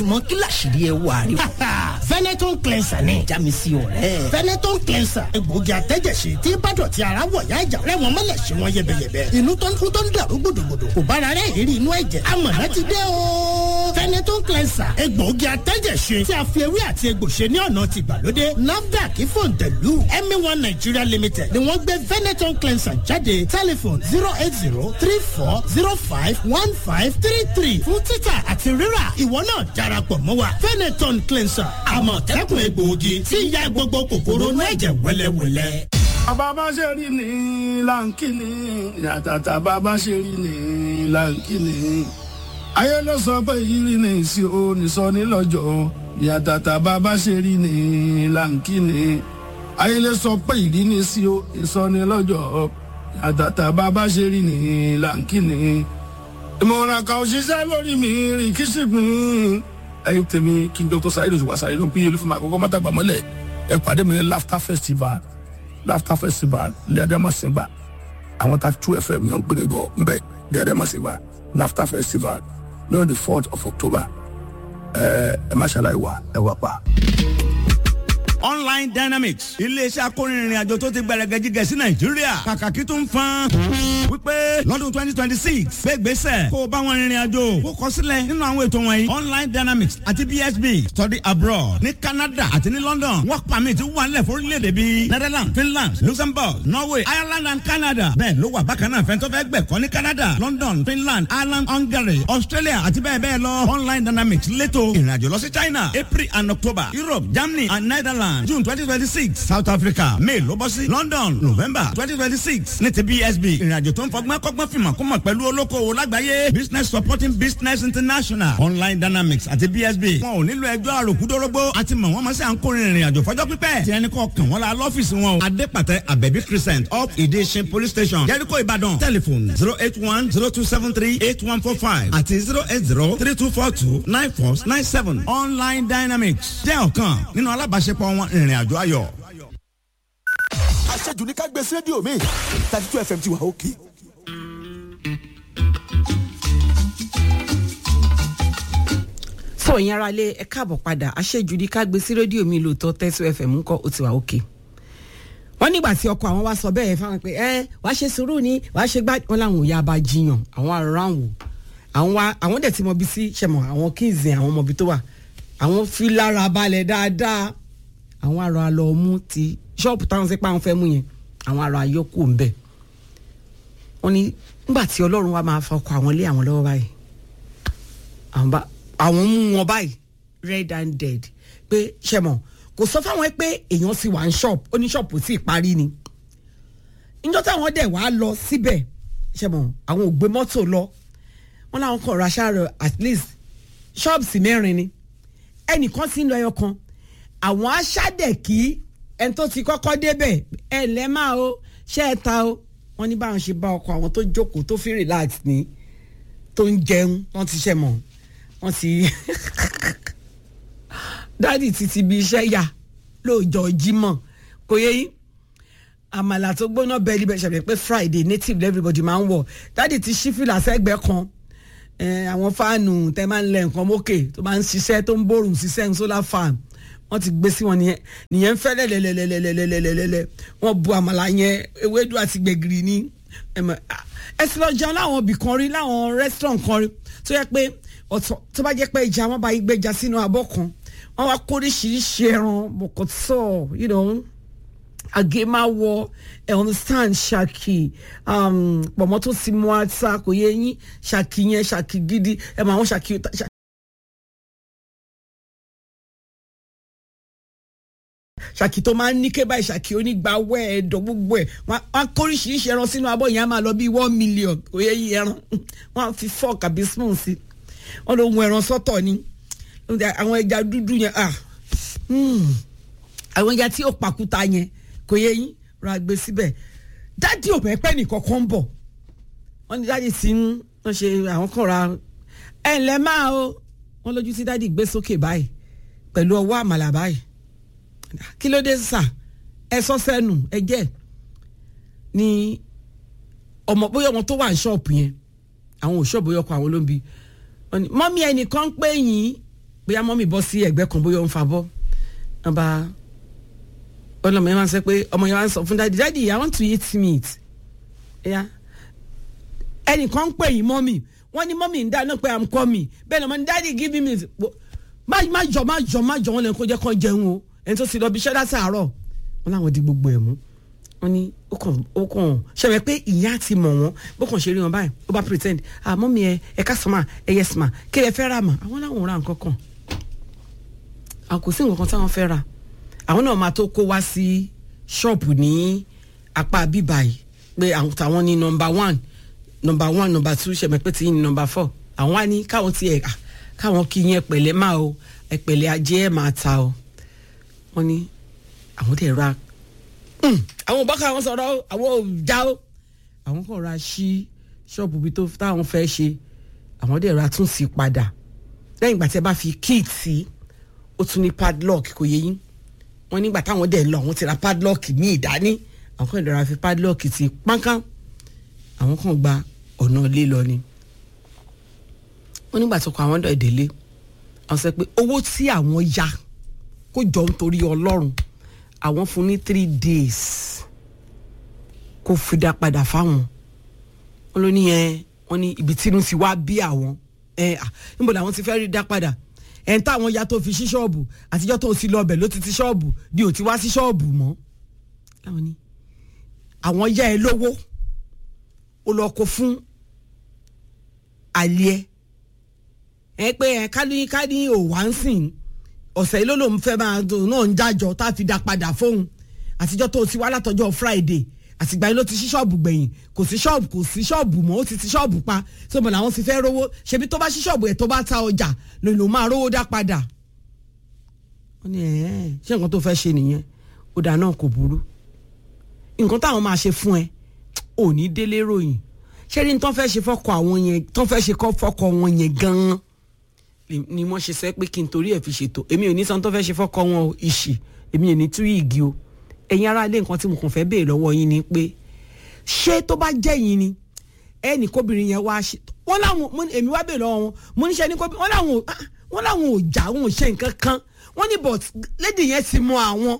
mọ kí làṣírí ẹ wà rí. Veneton cleanser ni. já mi sí ọ̀rẹ́. Veneton cleanser egbòogi àtẹ́jẹsí tí bàdọ̀tí ara wọ̀ yá ìjà rẹ̀ wọ́n mọ̀lẹ̀ sí wọn yẹbẹyẹbẹ. inú tó ń kú tó ń dàrú gbòdògbòdò kò bára rẹ̀ ìrírí inú ẹ̀jẹ̀. amọ̀nà ti dé o. Veneton cleanser egbòogi àtẹ́jẹsí tí a fi ewé àti egbò ṣe ní ọ̀nà ti gbàlódé. NAFDAC fòǹtẹ̀lù ẹ̀mí one Nigeria limited ni wọ́n gbé Veneton cleanser jáde tẹlifon zero eight zero three four zero five one five three three fún títà àti rírà ìwọ náà darapọ̀ mọ́ wa Veneton cleanser àmọ̀tẹ́kùn egbòogi tí ń ya gbogbo kòkòrò inú ẹ̀jẹ̀ wẹ́lẹ́wẹ́lẹ́. bàbá ṣe rí ni láǹkìní yàtàtà bàbá ṣe rí ni láǹkìní ayé ló sọ pé ìrírí ni ìsì ó nìsọ nílọ́jọ́ yàtàtà bàbá ṣe rí ni láǹkìní ayé ló sọ pé ìrírí ni ìsì ó nìsọ nílọ́jọ́ yàtàtà bàbá ṣe rí ni láǹkìní ìmọ̀ràn kan òṣìṣẹ́ lórí mi rìn kí sì gbìn ẹyin tèmi kí n dr saheed oṣù wasaare ló ń pín olúfọmọ àkọ́kọ́ mọtàgbà mọ́lẹ̀ ẹ pàdé mi ní laughter festival laughter festival lẹ́ẹ̀dẹ́mọ̀sìngbà àwọn ta two fm yàn gbére gọ nbẹ lẹ́ẹ̀dẹ́mọ̀sìngbà laughter festival lórí the fourth of october ẹ ẹ má ṣàlàyé wa ẹ wà pa. online dynamics iléeṣẹ́ akórinrin àjò tó ti gbẹrẹgẹ jíjẹ sí nàìjíríà kàkàkí tó ń fan wípé lọ́dún twenty twenty six gbé gbèsè kó o bá wọn rìnrìn àjò kó kọ sílẹ̀ nínú àwọn ètò wọ̀nyí online dynamics àti bsb study abroad ní canada àti ní london work permit wà nílẹ̀ fórílẹ̀-èdè bíi netherlands finland luxembourg norway ireland and canada bẹ́ẹ̀ ló wà bákan náà fẹ́ntọ́ fẹ́ gbẹ̀kọ́ ní canada london finland ireland hungary australia àti bẹ́ẹ̀ bẹ́ẹ̀ lọ online dynamics lẹ́tọ̀ ìrìnàjò lọ sí china april and october europe germany and netherlands june twenty twenty six south africa may ló bọ́ sí london november twenty twenty six ní ti bsb ìrìnàjò tó ń fọgbọ́n kọ́gbọ́n fìmọ̀ kó mọ̀ pẹ̀lú olókoòwò lágbàáyé business supporting business international online dynamics àti bsb wọn ò nílò ẹjọ́ àròkúdórógbó àti mọ̀ wọ́n mọ̀ sí à ń kórìín ìrìnàjò fọjọ́ pípẹ́ tí ẹni kọ́ kàn wọ́n la lọ́fíìsì wọn o adépàtẹ abẹ́bí crescent up ìdíṣin police station jẹ́ríkò ìbàdàn telephone zero eight one zero two seven three eight one four five àti zero eight zero three two four two nine four nine seven online dynamics jẹ́ ọ̀kan nínú alábàáṣepọ̀ wọn ìrìn àjò ayọ̀. àṣejù ní ká gbé sí rédíò mi thirty two fm ti wà òkè. so ìyẹn ara lé ẹ káàbọ̀ padà àṣejù ní ká gbé sí rédíò mi lóòótọ́ tẹ́sí fm ńkọ́ ó ti wà òkè wọ́n nígbà tí ọkọ àwọn wá sọ bẹ́ẹ̀ fáwọn pé ẹ wàá ṣe sùúrù ni wàá ṣe gbá wọn làwọn ò yá bá jiyàn àwọn ará wò àwọn wa àwọn dẹ̀ ti mọ bí sí ṣẹmọ̀ àwọn kíìzì àwọn ọmọ ibi tó wà àwọn fi lára balẹ̀ dáadáa àwọn ará lọ mú ti ṣọ́ọ̀bù táwọn ṣe pé àwọn fẹ́ mú yẹn àwọn ará yọkù ń bẹ̀ wọ́n ní nígbà tí ọlọ́run wa máa fọkọ àwọn lé àwọn lọ́wọ́ báyìí àwọn bá àwọn mú wọn báyìí red and dead pé ṣẹmọ̀ kò sọ fáwọn pé èèyàn sì wà ní ṣọ́ọ̀bù ó ní ṣọ́ọ̀bù sì parí ni níjọ́ táwọn dẹ̀ wá lọ síbẹ̀ ṣẹmọ̀ àwọn ò gbé mọ́tò lọ wọn làwọn kàn ra ṣáàrọ̀ at least ṣọ́ọ̀bù sì mẹ́rin ni ẹnìkan sì ń lọ ẹyọ kan àwọn aṣáàdẹ̀ kí ẹni tó ti kọ́kọ́ débẹ̀ ẹ lẹ́ máa o ṣe é ta o wọ́n ní báwọn ṣe bá ọkọ àwọn tó jókòó tó fi relax ní tó ń jẹun wọ́n ti ṣe mọ̀ wọ́n ti dádì ti ti bí iṣẹ́ yà lóòjọ́ jímọ̀ kò yẹ yín àmàlà tó gbóná bẹ́ẹ̀ níbẹ̀ ṣẹlẹ̀ pé friday native everybody máa ń wọ̀ dádì ti ṣí fìlà sẹ́gbẹ̀ẹ́ kan àwọn fáànù tẹ́ máa ń lẹ nǹkan mókè tó máa ń ṣiṣẹ́ tó ń bòrùn ṣiṣẹ́ ń solar farm wọ́n ti gbé sí wọn nìyẹn nìyẹn ń fẹ́ lẹ́lẹ́lẹ́lẹ́lẹ́lẹ́lẹ́lẹ́ wọ́n bu àmàlà yẹn ewédú àti gbẹ̀gìrì ní ẹ sì lọ jẹun láwọn ibì kan rí láwọn restaurant kan rí tó yẹ pé ọ̀tọ̀ tó bá jẹ́ pé ìjà wọn bá yí gbẹ́jà sínú abọ́ kan wọ́n wá kó oríṣiríṣi ẹran bọ̀kọ̀tọ̀ you know àgémáwọ ẹ understand ṣàkì pọ̀mọ́ tó ti mú ata kò yẹ yín ṣàkì yẹn ṣàkì gidi ẹ mọ àwọn ṣàkì. ṣàkì tó máa ń ní ké báyìí ṣàkì onígbàwẹ́ ẹ̀dọ̀ gbogbo ẹ̀ wọ́n á kó oríṣiríṣi ẹran sínú abọ́ yẹn á máa lọ bí one million kò yẹ yín ẹran wọ́n á fi fork àbí spoon sí wọ́n ló hun ẹran sọ́tọ̀ ni àwọn ẹja dúdú yẹn àwọn ẹja tí ó pàkúta yẹn kò yẹ yín ra gbé síbẹ̀ dádì ò bẹ́ẹ̀ pẹ́ nìkan kan ń bọ̀ wọ́n ní dádì tí wọ́n ṣe àwọn kan ra ẹ̀ ǹlẹ́ máa o wọ́n lójú tí dádì gbé sókè báyìí pẹ̀lú ọwọ́ àmàlà báyìí kí ló dé sà ẹ sọ sẹ́nu ẹ jẹ́ ni ọmọ bóyá ọmọ tó wà ní ṣọ́ọ̀bù yẹn àwọn ò ṣọ́ọ̀bù yọkọ̀ àwọn ló ń bi mọ́mí ẹnìkan pé yín bóyá mọ́mì bọ́ sí ẹ̀gbẹ́ kan bóyá ó ń fa bọ́ wọ́n bá ọlọmọ yẹn máa ń sọ pé ọmọ yẹn máa ń sọ fún dadi dadi i want to eat meat ẹ̀yà ẹnìkan ń pè yín mọ́mì wọ́n ní mọ́mì ń dáná pé i'm coming bẹ́ẹ̀ ni ọmọ ní dadi give me meat Wo- má má jọ má jọ má jọ wọn lẹ́nu kó jẹ́ kó jẹun o ẹni tó ti lọ bí iṣẹ́ láti àárọ̀ wọn làwọn di gbogbo ẹ̀ mú wọn ní ó kàn ó kàn ṣẹlẹ̀ pé ìyá ti mọ̀ wọ́n bó kàn ṣe rí wọn báyìí ó bá pretend ah mọ́mì ẹ ẹ ká sọ́mà ẹ yẹ sọ́mà kí ẹ fẹ́ rà mà àwọn làwọn ò ra nǹkan kan àwọn kò sí nǹkan kan táwọn fẹ́ rà àwọn náà máa tó kó wá sí ṣọ́ọ̀pù ní apá bíbá yìí pé àwọn táwọn ní nọmba one nọmba one nọmba two ṣẹ̀mẹ̀ pé tí ní nọmba four àwọn á ní káwọn tiẹ̀ à káwọn kí yẹn pẹ̀lẹ́ máa o ẹ̀pẹ̀lẹ́ ajé ẹ̀ máa ta o wọ́n ní àwọn dẹ̀ ra "Hmm, àwọn bọ́kà àwọn sọ̀rọ̀ o àwọn ò já o àwọn kò ra sí ṣọ́ọ̀bù bí tó táwọn fẹ́ ṣe àwọn dẹ̀ ra tún sí padà lẹ́yìn ìgbà tí ẹ bá fi kíìt sí ó tún ní padlock kò yẹ yín wọ́n nígbà táwọn dẹ̀ lọ àwọn ti ra padlock ní ìdání àwọn kan ìdọ̀ra fi padlock ti pánkán àwọn kan gba ọ̀nà ilé lọ ni wọ́n nígbà tó kọ àwọn dọ̀ ìdílé àwọn sọ pé owó tí àwọn ya kó jọ nítorí ọlọ́run àwọn fún ní three days kó fi dá padà fáwọn wọn ló ní ẹ wọn ní ibi tínú ti wá bí àwọn ẹ à níbo làwọn ti fẹ́ rí dá padà ẹ̀ ń táwọn ya tó fi sí ṣọ́ọ̀bù àtijọ́ tó ti lọ bẹ̀ ló ti ti ṣọ́ọ̀bù di ò ti wá sí ṣọ́ọ̀bù mọ́ láwọn ní àwọn yá ẹ lówó ó lọ kó fún àlẹ́ ẹ pé ẹ ká ní ká ní òwá ń sìn ọ̀sẹ̀ yìí ló lòun fẹ́ máa dùn náà ń jájọ tá a fi dá padà fóun àtijọ́ tó ti wá látọjọ́ friday àtìgbà yìí ló ti ṣí ṣọ́ọ̀bù gbẹ̀yìn kò sí ṣọ́ọ̀bù kò sí ṣọ́ọ̀bù mọ́ ó ti ti ṣọ́ọ̀bù pa tó mọ̀ làwọn ti fẹ́ rówó ṣebí tó bá ṣí ṣọ́ọ̀bù ẹ̀ tó bá ta ọjà ló ló máa rówó dá padà. wọ́n ní ẹ̀ẹ́ ṣé nǹkan tó fẹ́ ṣe nìyẹn ó dà náà kò burú nǹkan táwọn máa ṣe fún ẹ ò ní délé ròyìn ṣé ní tán fẹ́ ṣe fọ́kọ àwọn yẹn tán fẹ́ ṣe fọ́kọ wọn yẹn gan-an ni wọ́n ṣe sẹ́ pé kí n torí ẹ̀ fi ṣètò èmi ò ní san tó fẹ́ ṣe fọ́kọ wọn o ìṣì èmi ò ní tú igi o ẹ̀yin ará ilé nǹkan tí mo kàn fẹ́ béèrè lọ́wọ́ yín ni pé ṣé tó bá jẹ́ yín ni ẹnì kóbìnrin yẹn wá ṣe wọ́n láwọn èmi wá béèrè lọ́wọ́ wọn mo níṣẹ́ ní kóbìnrin wọ́n láwọn wọ́n láwọn ò jà wọn ò ṣe nǹkan kan wọ́n ní but lady yẹn ti mọ àwọn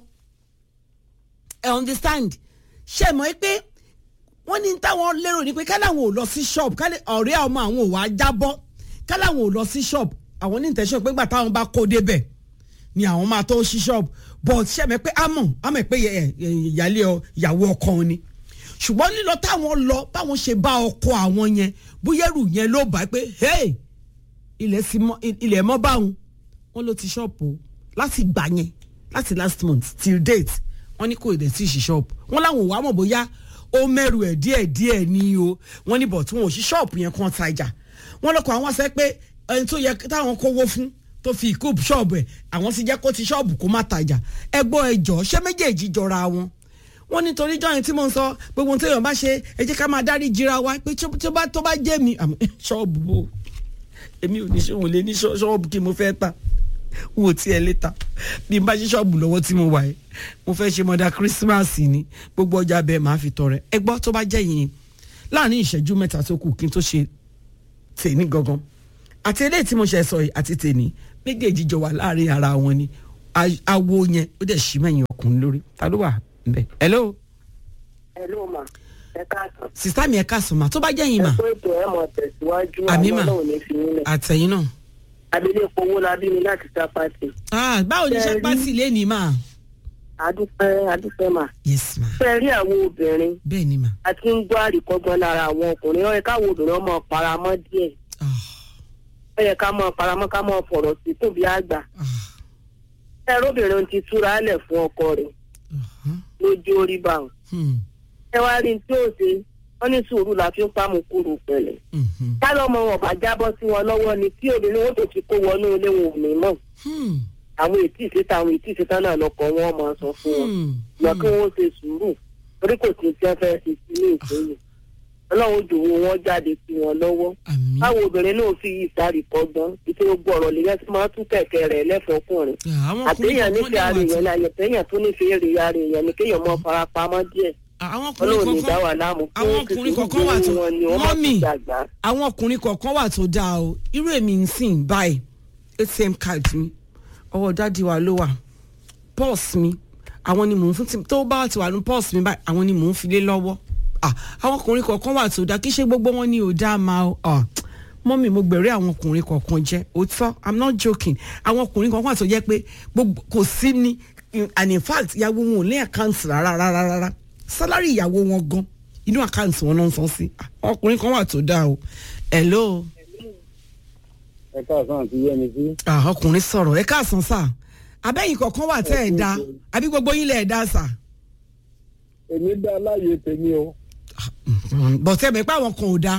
ẹ understand ṣe mọ̀ pé wọ́n ní táwọn lérò ni pé káláwọn ò lọ sí shop ọ̀rẹ́ ọmọ àwọn ò wá jábọ́ káláwọn ò lọ sí shop àwọn ní intention pé gbà táwọn bá kó débẹ̀ ni àwọn máa tó ṣí shop but ṣe mẹ́ pé àmọ̀ àmọ̀ pé ìyálé ìyàwó ọkọ ni ṣùgbọ́n lílọ táwọn lọ báwọn ṣe bá ọkọ àwọn yẹn búyẹ́rù yẹn ló bá pé hey ilẹ̀ mọ́ báwọn wọ́n ló ti shop o láti gbà yẹn láti last month till date wọ́n ní kò dẹ̀ sí ṣí shop wọ́n láwọn ò wá mọ̀ bóyá ó mẹ́rù ẹ̀ díẹ̀ díẹ̀ ní o wọ́n ní but wọn ò ṣí shop yẹn kan tajà wọ́n lọ́kọ̀ àwọn sẹ́ pé ẹni tó yẹ táwọn kówó fún tó fi ìkóòp ṣọ́ọ̀bù ẹ̀ àwọn sì jẹ́ kó ti ṣọ́ọ̀bù kó má tajà ẹgbọ́ ẹjọ́ ṣé méjèèjì jọra wọn wọ́n nítorí jọyìn tí mo ń sọ gbogbo tí èèyàn bá ṣe ẹ jẹ́ ká máa dárí jira wa pé tó bá tó bá jẹ́ mi ṣọ́ọ̀bù bò èmi ò ní ṣòwò lé ní ṣọ́ọ̀bù kí mo fẹ́ ta n ò tiẹ̀ lé ta bí n bá ṣe ṣọ́ọ̀bù lọ́wọ́ tí mo wà yìí mo fẹ́ ṣe mọ́dà kírísímàsì ni gbogbo ọjà bẹ́ẹ̀ máa fi tọrẹ ẹ gbọ́ tó bá jẹ́ yìnyín láàrin ìṣẹ́jú mẹ́ta tó kù kí n tó ṣe tèmi gangan àti eléyìí tí mo ṣe sọ yìí àti tèmi méjèèjì jọ wà láàrin ara wọn ni awo yẹn ó dẹ̀ ṣí mẹ́yìn ọkùnrin lórí ta ló wà nbẹ. hello. hello ma ẹ káàsán. sista mi ẹ káàsán ma tó bá jẹ́ yín ma. ẹ kó ètò ẹ mọ̀ tẹ̀síwájú àmì àwọn mà ọlọ́run ní fi nílẹ̀. àtẹ̀yìn náà. abilékọ owó la bí mi láti sápàtì. ah báwo ni iṣẹ́ Ṣé rí- pàṣẹ lé ní ma. adúpẹ́ adúpẹ́ mà. yes ma fẹ́ rí àwọn obìnrin bẹ́ẹ̀ ni ma. a ti ń gbọ́ àríkọ́gbọ́n lára àwọn ọkùnrin ó yẹ káwọn obìnrin ọmọ paramọ́ díẹ̀ ah ó yẹ ká mọ paramọ́ ká mọ fọ̀rọ̀ sí kùn bí àgbà. ah ẹ̀rọ obìnrin ti túra lẹ̀ fún ọkọ rẹ̀ uh-huh. lójú orí bá wọn. hmm. ẹ wá rí n tí ó ṣe wọ́n ní sùúrù la fi ń pamọ́ kúrò pẹ̀lẹ́. mhm. kálọ̀ ọmọ wọn bá jábọ́ sí wọn lọ́wọ́ ni tí obìnrin wọn tó ti kó wọnú ilé wọn ò ní mọ̀. Hmm. àwọn ètí ìṣètò àwọn ètí ìṣètò náà lọkọ wọn máa sọ fún wọn. Hmm. lọ kí wọn ṣe sùúrù torí kò sí tí wọn fẹẹ ṣe sí ní ìpínlẹ̀ Ọlọ́run jòwó wọn jáde sí wọn lọ́wọ́ àmì. báwo obìnrin náà fi ìsárì kọ́gbọ́n ìṣe gbogbo ọ̀rọ̀ lèyàn tí máa tún kẹ̀kẹ́ rẹ̀ lẹ́fọ̀ọ́kùnrin àwọn àtẹ̀yàn ọkùnrin nífẹ̀ẹ́ ara èèyàn kọ̀ọ̀kan láyẹ̀ tẹ̀yàn tó nífẹ̀ẹ́ èrè ara èèyàn ni kéèyàn mọ́ farapamọ́ díẹ̀ àwọn Ọlọ́run ní ọkùnrin dá wà kọ̀ọ̀kan láàmú àwọn ọkùnrin kọ̀ọ̀kan wà tó wọn ni wọ́n máa mọ́mì ti dàgbà àwọn ọkùnrin kọ̀ọ̀kan wà tó dáa o irú èmi ń sìn báyìí atm card mi ọwọ́ dádì wa ló wà pọ́ọ̀sì mi àwọn ni mò ń fún tí tó bá ti wà ní pọ́ọ̀sì mi báyìí àwọn ni mò ń fi lé lọ́wọ́ ah àwọn ọkùnrin kọ̀ọ̀kan wà tó dáa kí ṣe gbogbo wọn ni ò dáa máa ọ mọ́mì mo gbẹ̀rẹ́ àwọn ọkùnrin kọ̀ọ̀kan jẹ́ òótọ́ i'm not joking àwọn ọkùnrin kọ̀ọ̀kan wà tó jẹ́ pé gbogbo kò sí ní and in fact ìyàwó wọn ò ní àkáǹtì rárá rárá rárá sálárì ìyàwó wọn gan inú àkáǹtì wọn náà ń san sí àwọn ọkùnrin kan wà tó dáa o hello ẹ káàsán àti yẹmi sí. ah ọkùnrin sọ̀rọ̀ ẹ káàsán sà abẹ́yìn kọ̀ọ̀kan wà tẹ́ ẹ̀ dá àbí gbogbo yín lẹ̀ ẹ̀ dá sà èmi dá láàyè tèmi o. bọ̀tẹ́ mi pé àwọn kan ò dá.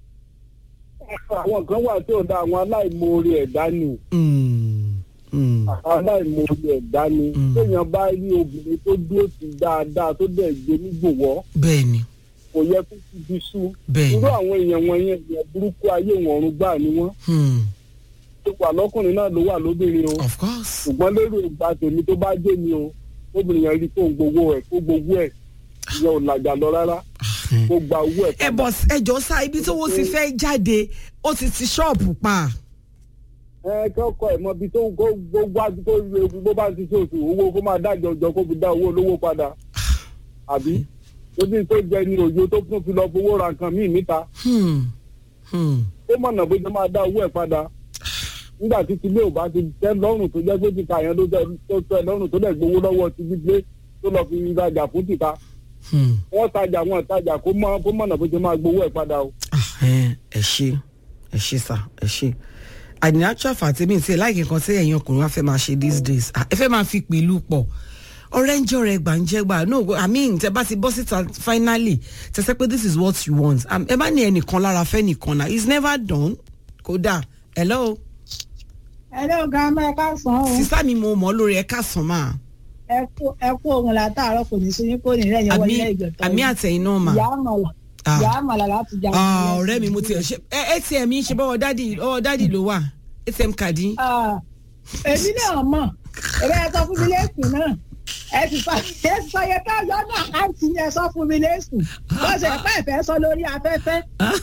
àwọn kan wà tí ò dá àwọn aláìmoore ẹ̀dá ni. Mm, mm, aláìmoore ẹ̀dá ni. téèyàn bá rí obìnrin tó dúró sí dáadáa tó dẹ̀ gbé nígbòwọ́ bẹ́ẹ̀ ni kò yẹ kó ti di sú. Bẹ́ẹ̀ni. irú àwọn èèyàn wọ̀nyẹn èèyàn burúkú ayé wọn ọ̀run gbà ni wọ́n. hmm, tó wà lọ́kùnrin náà ló wà lóbìnrin o. of course. ṣùgbọ́n lérò ìgbà tèmi tó bá jẹ́ mi o obìnrin yẹn rí kó ń gbowó ẹ̀ kó gbowó ẹ̀ ìyẹn ò làjà lọ rárá kó gba owó ẹ̀ ẹ bọ̀ ẹ jọ sá ibi tó wọ́n ti fẹ́ jáde ó ti ti ṣọ́ọ̀bù pa. ẹ kọkọ ẹ mọ ibi tó ń kó gbogbo àti tó ń ewu bó bá ti ṣe oṣù owó kó máa dájọ jọ kó fi dá owó olówó padà àbí lójú tó jẹ ní òjò tó tún fi lọ fowó ra nǹkan míì níta Hmm, hmm, ó mọ̀nà bó ṣe máa dá owó ẹ̀ padà nígbà tí tilé ò bá ti tẹ́ lọ́rùn tó jẹ́ pé tìka yẹn ló tẹ́ tó tẹ́ lọ́rùn tó dẹ̀ gbowó lọ́wọ́ ti gbígbé tó lọ fi rajà fún tìka hmm. wọ́n tajà wọ́n tajà kó mọ̀ kó mọ̀nà bó ṣe máa gbowó ẹ̀ padà o. Ah, ẹ ẹ ṣe ẹ ṣe sá ẹ ṣe àdìní actual fact mi ti láìkí nǹkan tí ẹ̀yin ọkùnrin wa fẹ́ máa ṣe these days Ah, ẹ fẹ́ máa fi pẹ̀lú pọ̀ ọ̀rẹ́ ń jẹ́ ọ̀rẹ́ gbàǹjẹ́gbà no i mean tẹ bá ti bọ́ síta finally tẹ sẹ́ pé this is what you want Um, ẹ bá ní ẹnìkan lára fẹ́ nìkan náà it's never done kódà hello ẹlẹ́ ọ̀gá ọmọ ẹ̀ka sàn ó sísá mi mo mọ̀ ọ́ lórí ẹ̀ka sàn máa ẹ kú ẹ kú ohun látàárọ̀ kò ní sóyún kò ní lẹ́yìn ọwọ́ àmì ilé ìgbẹ̀tọ̀ àmì àtẹ̀yìn náà mà ìyá àmàlà Ah. ìyá àmàlà láti jà Ah, ọ̀rẹ́ mi mo ti ẹ̀ ṣe ẹ atm mi ṣe bọ́wọ́ dádì ọwọ́ dádì ló wà atm kàdí. èmi náà mọ̀ ẹ̀rọ ẹ sọ fún mi lẹ́sùn náà ẹ sì sọ ẹ sì sọ yẹ ká yọ náà àǹtí yẹn sọ fún mi lẹ́sùn bó ṣe pẹ́ ìfẹ́ sọ lórí afẹ́fẹ́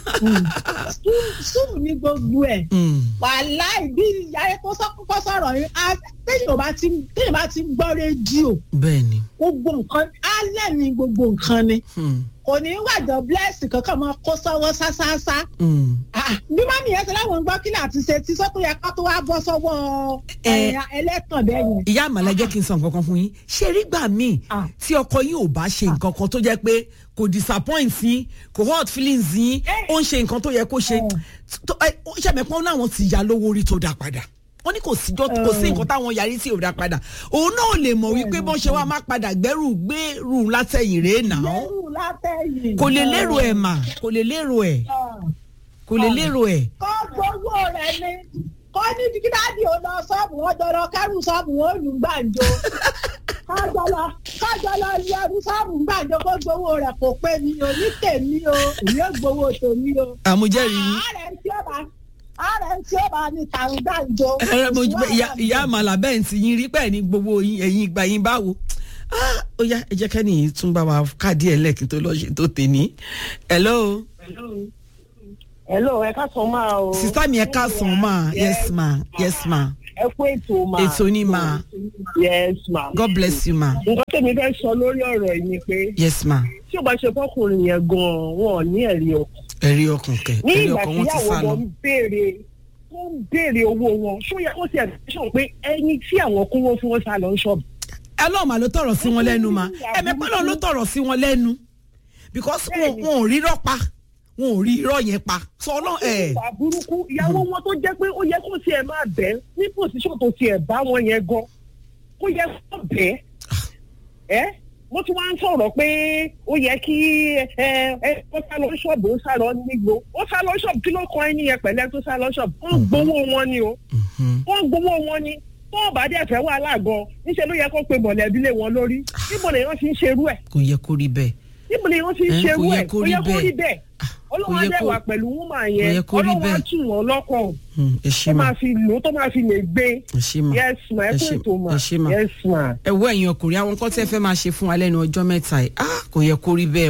sùn ní gbogbo ẹ̀ wàláì bí ìyá yẹn kó sọ- kó sọ̀rọ̀ yín á- téèyàn bá ti téèyàn bá ti gbọ́ rédíò bẹ́ẹ̀ ni. gbogbo nǹkan alẹ́ ni gbogbo nǹkan ni Hmm, kò ní wàjọ bless kankan máa kó sọ́wọ́ sásásá hmm. Ah, bí mọ́mí yẹn ṣe láwọn ń gbọ́ kí láti ṣe tí sọ́kùn yẹn ká tó wá bọ́ sọ́wọ́ Eh. ẹ̀yà ẹlẹ́tàn bẹ́ẹ̀ yẹn. ìyá àmàlà jẹ́ kí n sọ nǹkan kan fún yín ṣé rí gbà míì Ah. tí ọkọ yín ò bá ṣe nǹkan kan tó jẹ́ pé kò disappoint yín kò hurt feelings yín ó ń ṣe nǹkan tó yẹ kó ṣe tó- ẹ, ó ṣàmẹ́pọ́n náwọn ti ya lówó orí tó dá padá wọ́n ní kò sí jọ́ kò sí nǹkan táwọn yarí tí ò dá padà òun náà lè mọ̀ wípé bọ́n ṣe wá má padà gbẹ́rù gbẹ́rù látẹ̀yìn rèé nà án lẹ́rù látẹ̀yìn. kò lè lérò ẹ̀ mà kò lè lérò ẹ̀ kò lè lérò ẹ̀ kọ́ gbowó rẹ̀ ni kọ́ ní kí dáàdì ò lọ sọ́ọ̀bù wọn jọrọ kẹ́rù sọ́ọ̀bù wọn ò lù gbàǹjo kájọ lọ kájọ lọ lu ẹrú sọ́ọ̀bù gbàǹjo kó gbowó rẹ̀ kò pé mi o ní tèmi o èmi ò gbowó tèmi o. àmújẹ́rìí yín. ààrẹ tí ó bá ààrẹ tí ó bá ní tàrún gbàǹjo. ẹ mo ìyá ìyá àmàlà bẹ́ẹ̀ ti yín rí pẹ́ẹ́ ní gbogbo yín ẹ̀yin ìgbà yín báwo Ah, ó yá ẹ jẹ́ kẹ́ni yìí tún bá wa káàdì ẹ̀ lẹ́ẹ̀kí tó lọ ṣe tó tè ní. hello hello ẹ ká sọ máa o. sista mi ẹ káàsán ma yes ma yes ma ẹ kú ètò ma. ètò ni ma yes ma. god bless you ma nǹkan tèmi fẹ́ sọ lórí ọ̀rọ̀ yìí ni pé yes ma tí o bá ṣe fọkùnrin yẹn gan-an wọn ò ní ẹ̀rí ọkàn. ẹ̀rí ọkàn kẹ ní ẹ̀rí ìgbà ọkàn tí wọn ti ìyàwó sá lọ. wọn ń béèrè wọn ń béèrè owó wọn ṣó yẹ kó ti ẹ̀ sọ pé ẹni tí àwọn kówó fún wọn sá lọ ń ṣọ́ọ̀bù. ẹlọ́ọ̀mà ló tọ̀rọ̀ sí wọn lẹ́nu ma ẹ̀mẹ́pẹ́ náà ló tọ̀rọ̀ sí wọn lẹ́nu because wọn wọn ò rí irọ́ pa wọn ò rí irọ́ yẹn pa sọ ọlọ́ọ̀ ẹ̀ ìwà burúkú ìyàwó wọn tó jẹ́ pé ó yẹ kó tiẹ̀ máa bẹ̀ ní pòsíṣàn tó tiẹ̀ bá wọn yẹn gan kó yẹ kó bẹ̀ ẹ́ mo tún wá ń sọ̀rọ̀ pé ó yẹ kí ẹ ẹ ó sá lọ ṣọ́ọ̀bù ó sá lọ nígbò ó sá lọ ṣọ́ọ̀bù kí ló kọ ẹni yẹn pẹ̀lẹ́ tó sá lọ ṣọ́ọ̀bù wọ́n gbowó wọn ni o wọ́n gbowó wọn ni tó o bá dẹ̀ fẹ́ wà láàgọ́ níṣẹ́ ló yẹ kó pe mọ̀lẹ́bí lé wọn lórí níbo lèèyàn ti ń ṣerú ẹ̀ kò yẹ kó rí bẹ́ẹ̀ níbo lèèyàn ti ń Eh, ṣerú kò yẹ ẹ̀ kó kò rí yẹ kó rí bẹ́ẹ̀. bẹ́ẹ̀ ọlọ́wọ́n yẹ á dẹ̀ kó- wà pẹ̀lú wúmà kò yẹ yẹn kó rí ọlọ́wọ́n á bẹ́ẹ̀. tù wọ́n lọ́kàn Hmm, ẹ ṣe tó ma máa fi lò ó tó máa fi lè gbé ẹ ṣe ma yes ma ẹ ẹ kó ṣe- ètò ma ẹ ṣe ma. yes ma. ẹ wọ ẹ̀yin ọkùnrin àwọn nǹkan tí ẹ fẹ́ máa ṣe fún wa lẹ́nu ọjọ́ mẹ́ta yìí ah kò yẹ kó rí bẹ́ẹ̀ o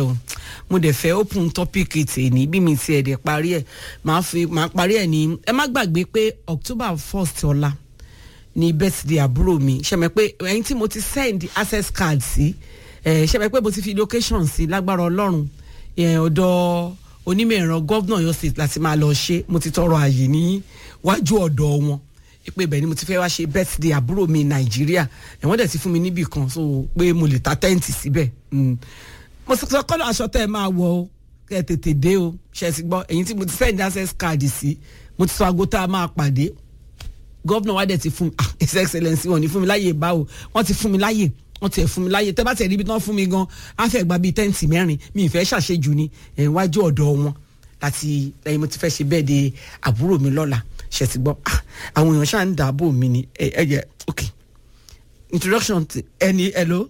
mo dẹ̀ fẹ́ open topic tèmi bí mi tiẹ̀ dẹ̀ parí ẹ̀ máa fi máa parí ẹ̀ ní ẹ má gbàgbé pé october first ọ̀la ní birthday àbúrò mi ṣẹ̀mẹ̀ pé ẹ̀yin tí mo ti send access card sí ẹ̀ ṣẹ̀mẹ̀ pé mo ti fi location sí lágbára ọlọ́run ẹ̀ ọ̀dọ̀ onímọ̀ ẹ̀rọ gọ́vnà Ọ̀yọ́ state láti máa lọ ṣe mo ti tọrọ àyè ní wájú ọ̀dọ̀ wọn pé bẹ́ẹ̀ ni mo ti fẹ́ wá ṣe birthday àbúrò mi nàìjíríà ẹ̀wọ́n dẹ̀ ti fún mi níbì kan so pé mo lè ta tẹ́ǹtì síbẹ̀ Mm. mo sọ sọ kọ́lọ̀ aṣọ tẹ́ ẹ máa wọ o kẹ́ ẹ tètè dé o ṣe ti gbọ́ ẹ̀yin tí mo ti send access card sí mo ti sọ aago tá a máa pàdé gọ́vnà wa dẹ̀ ti fún mi ah his excellence wọn ní fún mi láyè báwo wọ́n ti fún mi láyè wọ́n ti ẹ̀ fún mi láyè tẹ́ bá tẹ̀ ríbi tí wọ́n fún mi gan á fẹ́ gba bíi tẹ́ǹtì mẹ́rin mi ì fẹ́ ṣàṣejù ni ẹ̀ wájú ọ̀dọ̀ wọn láti lẹ́yìn mo ti fẹ́ ṣe bẹ́ẹ̀ de àbúrò mi lọ́la ṣe ti gbọ́ ah àwọn èèyàn ṣáà ń dààbò mi ni ẹ ẹ yẹ ok introduction ti ẹni hello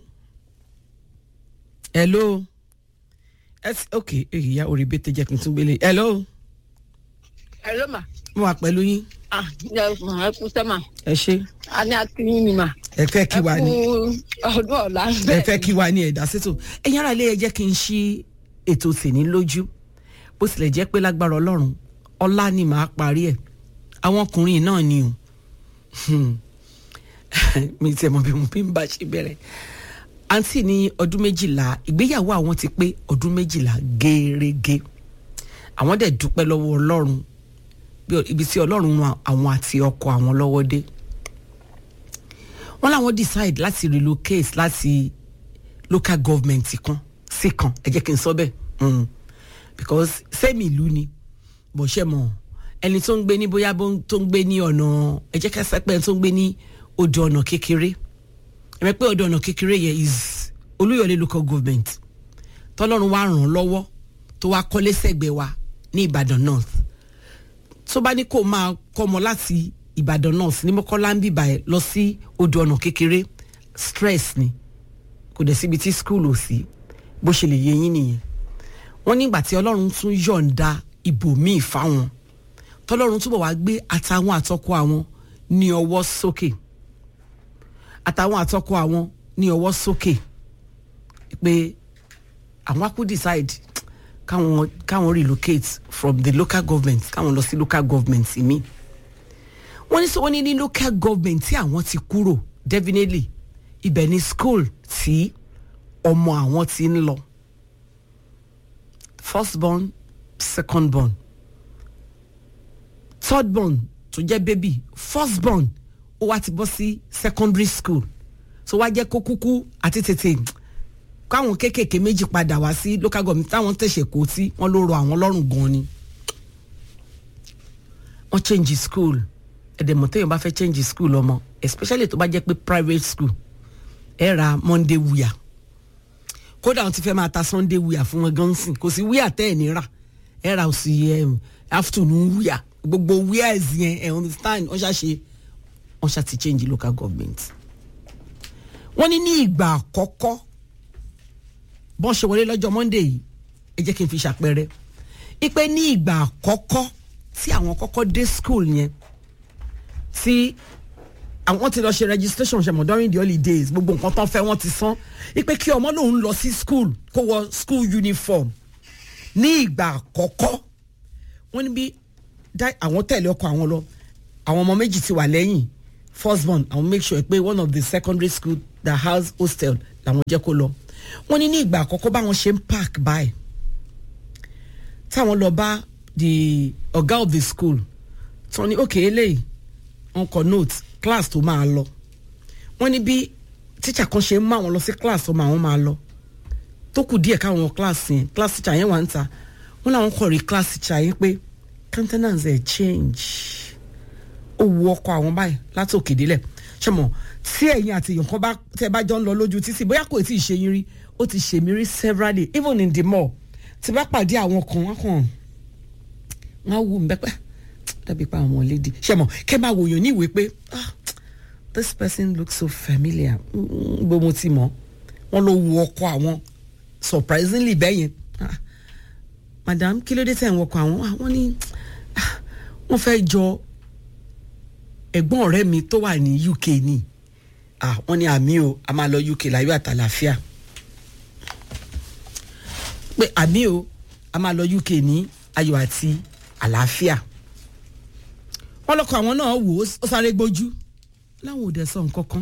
hello ẹs ok ìyá orí bẹ́tẹ̀ jẹ́ kí n tún gbélé hello Hello ma. mo wà pẹ̀lú yín Ah, ẹ fún ẹ kú sẹ́mà. ẹ ṣe A ní akínyìn ni mà. ẹ fẹ́ kí wa ni Ẹ kú ọdún ọ̀la. ẹ fẹ́ kí wa ni ẹ̀dá sétò ẹ̀yin ara ilé ẹ jẹ́ kí n ṣí ètò tèmi lójú bó tilẹ̀ jẹ́ pé lágbára ọlọ́run ọlá ni màá parí ẹ̀ àwọn ọkùnrin náà ni o Hmm. mi tiẹ̀ mọ̀ bí mo bí ń bá ṣe bẹ̀rẹ̀ àǹtí ní ọdún méjìlá ìgbéyàwó àwọn ti pé ọdún méjìlá gẹ́rẹ́gẹ́ àwọn dẹ̀ dúpẹ́ lọ́wọ́ ọlọ́run bí ọ- ibi tí ọlọ́run ran àwọn àti ọkọ àwọn lọ́wọ́ dé wọ́n láwọn decide láti relocate láti local government kan sí kan ẹ jẹ́ kí n sọ bẹ́ẹ̀ Mm. because same ìlú ni bó ṣe mọ̀ ẹni tó ń gbé ní bóyá bó ń- tó ń gbé ní ọ̀nà ẹ jẹ́ ká sẹ́pẹ́ tó ń gbé ní odò ọ̀nà kékeré ẹ̀mẹ́ pé odò ọ̀nà kékeré yẹn is olúyọ̀lé local government tọ́lọ́run wá ràn án lọ́wọ́ tó wá kọ́lé sẹ́gbẹ̀ẹ́ wa ní ìbàdàn north tó bá ní kó máa kọ́mọ láti ìbàdàn north ní mọ́kànlá ń bìbà ẹ̀ lọ sí odò ọ̀nà kékeré stress ni kò dẹ̀ síbi tí school ò sí bó ṣe lè yé yín nìyẹn wọ́n nígbà tí ọlọ́run tún yọ̀ǹda ibòmíì fáwọn tọ́lọ́run túbọ̀ wá gbé àtàwọn àtọkọ àwọn ní ọwọ́ sókè àtàwọn àtọkọ àwọn ní ọwọ́ sókè pé àwọn á kú decide káwọn káwọn relocate from the local government káwọn lọ sí local government mi wọ́n ní sọ wọ́n ní ní local government tí àwọn ti kúrò definitely ibẹ̀ ni school tí ọmọ àwọn ti ń lọ first born second born third born tó jẹ́ baby first born ó wá ti bọ́ sí secondary school so wá jẹ́ kó kúkú àti tètè káwọn kéékèèké méjì padà wá sí local government táwọn tẹ̀sẹ̀ kó tí wọ́n ló rọ àwọn lọ́rùn gan ni wọ́n change school ẹ̀dẹ̀mọ̀ téèyàn bá fẹ́ change school ọmọ especially tó bá jẹ́ pé private school ẹ ra monday wuya kódà wọn ti fẹ́ máa ta sunday wuya fún wọn gan sìn kò sí wuya tẹ́ ẹ̀ ní rà ẹ ra òsì um, afternoon wuya gbogbo wuya ẹ̀sìn yẹn ẹ̀ understand wọ́n ṣá ṣe wọ́n ṣá ti change local government wọ́n ní ní ìgbà àkọ́kọ́ bọ́n ṣe wọlé lọ́jọ́ monday yìí ẹ jẹ́ kí n fi ṣàpẹẹrẹ ipe ní ìgbà àkọ́kọ́ tí àwọn kọ́kọ́ dé school yẹn tí àwọn ti lọ ṣe registration ṣe mọ̀ during the holidays gbogbo nǹkan tán fẹ́ wọ́n ti san ipe kí ọmọ lòun lọ sí school kó wọ school uniform ní ìgbà àkọ́kọ́ wọ́n ní bí dá- àwọn tẹ̀lé ọkọ̀ àwọn lọ àwọn ọmọ méjì ti wà lẹ́yìn first born àwọn make sure pé one of the secondary school that house hostel làwọn jẹ́ kó lọ wọ́n ní ní ìgbà àkọ́kọ́ báwọn ṣe ń park by táwọn lọ bá the ọ̀gá of the school tí wọ́n ní ok eléyìí wọ́n kọ note class tó máa lọ wọ́n ní bí teacher kan ṣe ń mú àwọn lọ sí class tó máa wọ́n máa lọ tó kù díẹ̀ káwọn wọ class yẹn class teacher yẹn wà ń ta wọ́n làwọn kọ̀ rí class teacher yẹn pé countenance ẹ̀ change ó wu ọkọ àwọn báyìí láti òkè délẹ̀ ṣe mọ̀ tí ẹ̀yin àti èèyàn kan bá tẹ́ bá jọ ń lọ lójú títì bóyá kò tí ì ṣe yín rí ó ti ṣe mí rí severally even in the mall tí bá pàdé àwọn kan wọn kàn wọn wù mí pẹ́ dàbí pa àwọn lady ṣe mọ̀ kẹ́ máa wòyàn ní ìwé pé ah this person looks so familiar gbogbo mo ti mọ̀ wọ́n ló wu ọkọ àwọn surprisingly bẹ́ẹ̀ yẹn ah madam kí ló dé tẹ̀ ń wọkọ̀ àwọn ah wọ́n ní ah wọ́n fẹ́ jọ ẹ̀gbọ́n ọ̀rẹ́ mi tó wà ní uk ni ah wọ́n ní àmì o a máa lọ uk láyọ̀ àtàlàfíà pé àmì o a máa lọ uk ní ayọ̀ àti àlàáfíà wọ́n lọ́kọ̀ àwọn náà wò ó sáré gbójú láwọn ò dẹ̀ sọ nǹkan kan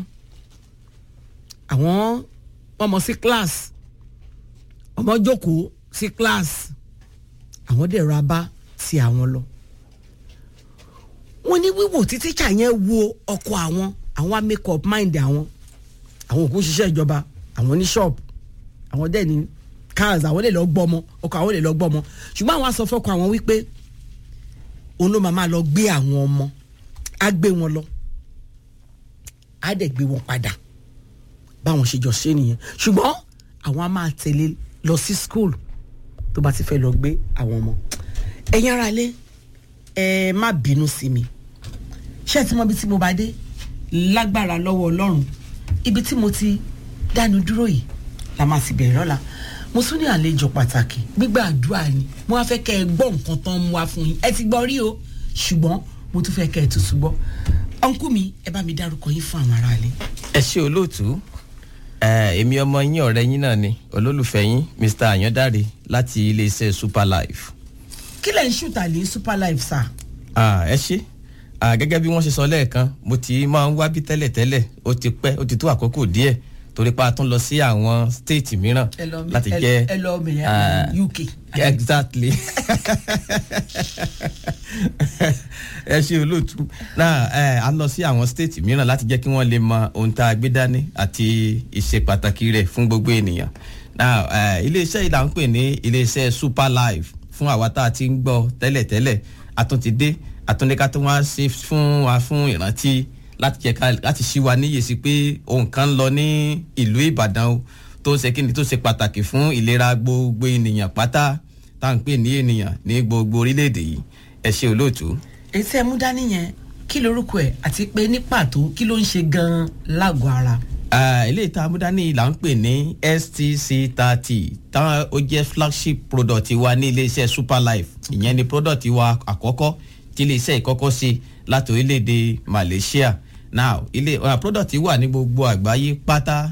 àwọn ọmọ sí class ọmọ jókòó sí class àwọn dẹ̀ ra bá ti àwọn lọ wọ́n ní wíwò tí tíṣà yẹn wo ọkọ àwọn àwọn á make up mind àwọn àwọn òkú ṣiṣẹ́ ìjọba àwọn ní shop àwọn dẹ̀ ní cars àwọn lè lọ gbọ́mọ ọkọ àwọn lè lọ gbọ́mọ ṣùgbọ́n àwọn á sọ fọ́kọ àwọn wípé òun ló máa máa lọ gbé àwọn ọmọ á gbé wọn lọ á dẹ̀ gbé wọn padà báwọn ṣe jọ ṣe nìyẹn ṣùgbọ́n àwọn á máa tẹ̀lé lọ sí school tó bá ti fẹ́ lọ gbé àwọn ọmọ ẹ̀yin ara lé ẹ má bínú sí mi ṣé ẹ ti mọ ibi tí mo bá dé lágbára lọ́wọ́ ọlọ́run ibi tí mo ti dánu dúró yìí la máa ti bẹ̀rẹ̀ lọ́la mo tún ní àlejò pàtàkì gbígbà àdúrà ni mo wá fẹ́ kẹ́ ẹ gbọ́ nǹkan tán mú wá fún yín ẹ ti gbọ́ rí o ṣùgbọ́n mo tún fẹ́ kẹ́ ẹ tuntun gbọ́ ọ̀nkú mi ẹ bá mi dárúkọ yín fún àwọn aráalé. ẹ ṣe olóòtú èmi ọmọ yín ọ̀rẹ́ yín náà ni olólùfẹ́ yín mr ayọ̀dáre láti iléeṣẹ́ super life. kí lẹ̀ ń ṣùtà lé super life sà. ẹ ṣe gẹ́gẹ́ bí wọ́n ṣe sọ lẹ́ẹ̀kan mo ti máa ń wá bí tẹ́lẹ̀tẹ́lẹ̀ ó ti pẹ́ ó ti tó àkókò díẹ̀ torí pa tún lọ sí àwọn stéètì mìíràn láti jẹ́ ẹ lọ mìíràn uk. exactly ẹ ṣe olóòtú náà ẹ a lọ sí àwọn stéètì mìíràn láti jẹ́ kí wọ́n lè mọ ohun tá a gbé dání àti ìṣe pàtàkì rẹ̀ fún gbogbo ènìyàn náà ẹ iléeṣẹ́ yìí là ń pè ní iléeṣẹ́ super life fún àwa tá a ti ń gbọ́ tẹ́lẹ̀tẹ́lẹ̀ àtúntìdé àtúndéka tó wá ṣe fún wa fún ìrántí láti jẹ ká láti ṣí wa níyè sí pé ohun kan ń lọ ní ìlú ìbàdàn o tó ń ṣe kí ni tó ṣe pàtàkì fún ìlera gbogbo ènìyàn pátá tá à ń pè ní ènìyàn ní gbogbo orílẹ̀-èdè yìí ẹ ṣe olóòtú. ètò ẹ̀mú dání yẹn kí lorúkọ ẹ̀ àti pé ní pàtó kí ló ń ṣe gan-an lágọ̀ọ́ ara. ilé ìta amúdání là ń pè ní stc thirty táwọn ó jẹ́ flagship product wa ní iléeṣẹ́ super life ìyẹn ni product wa àkọ́kọ́ tí iléeṣẹ́ ìkọ́kọ́ ṣe láti orílẹ̀-èdè malaysia now ilé uh, product wà ní gbogbo àgbáyé pátá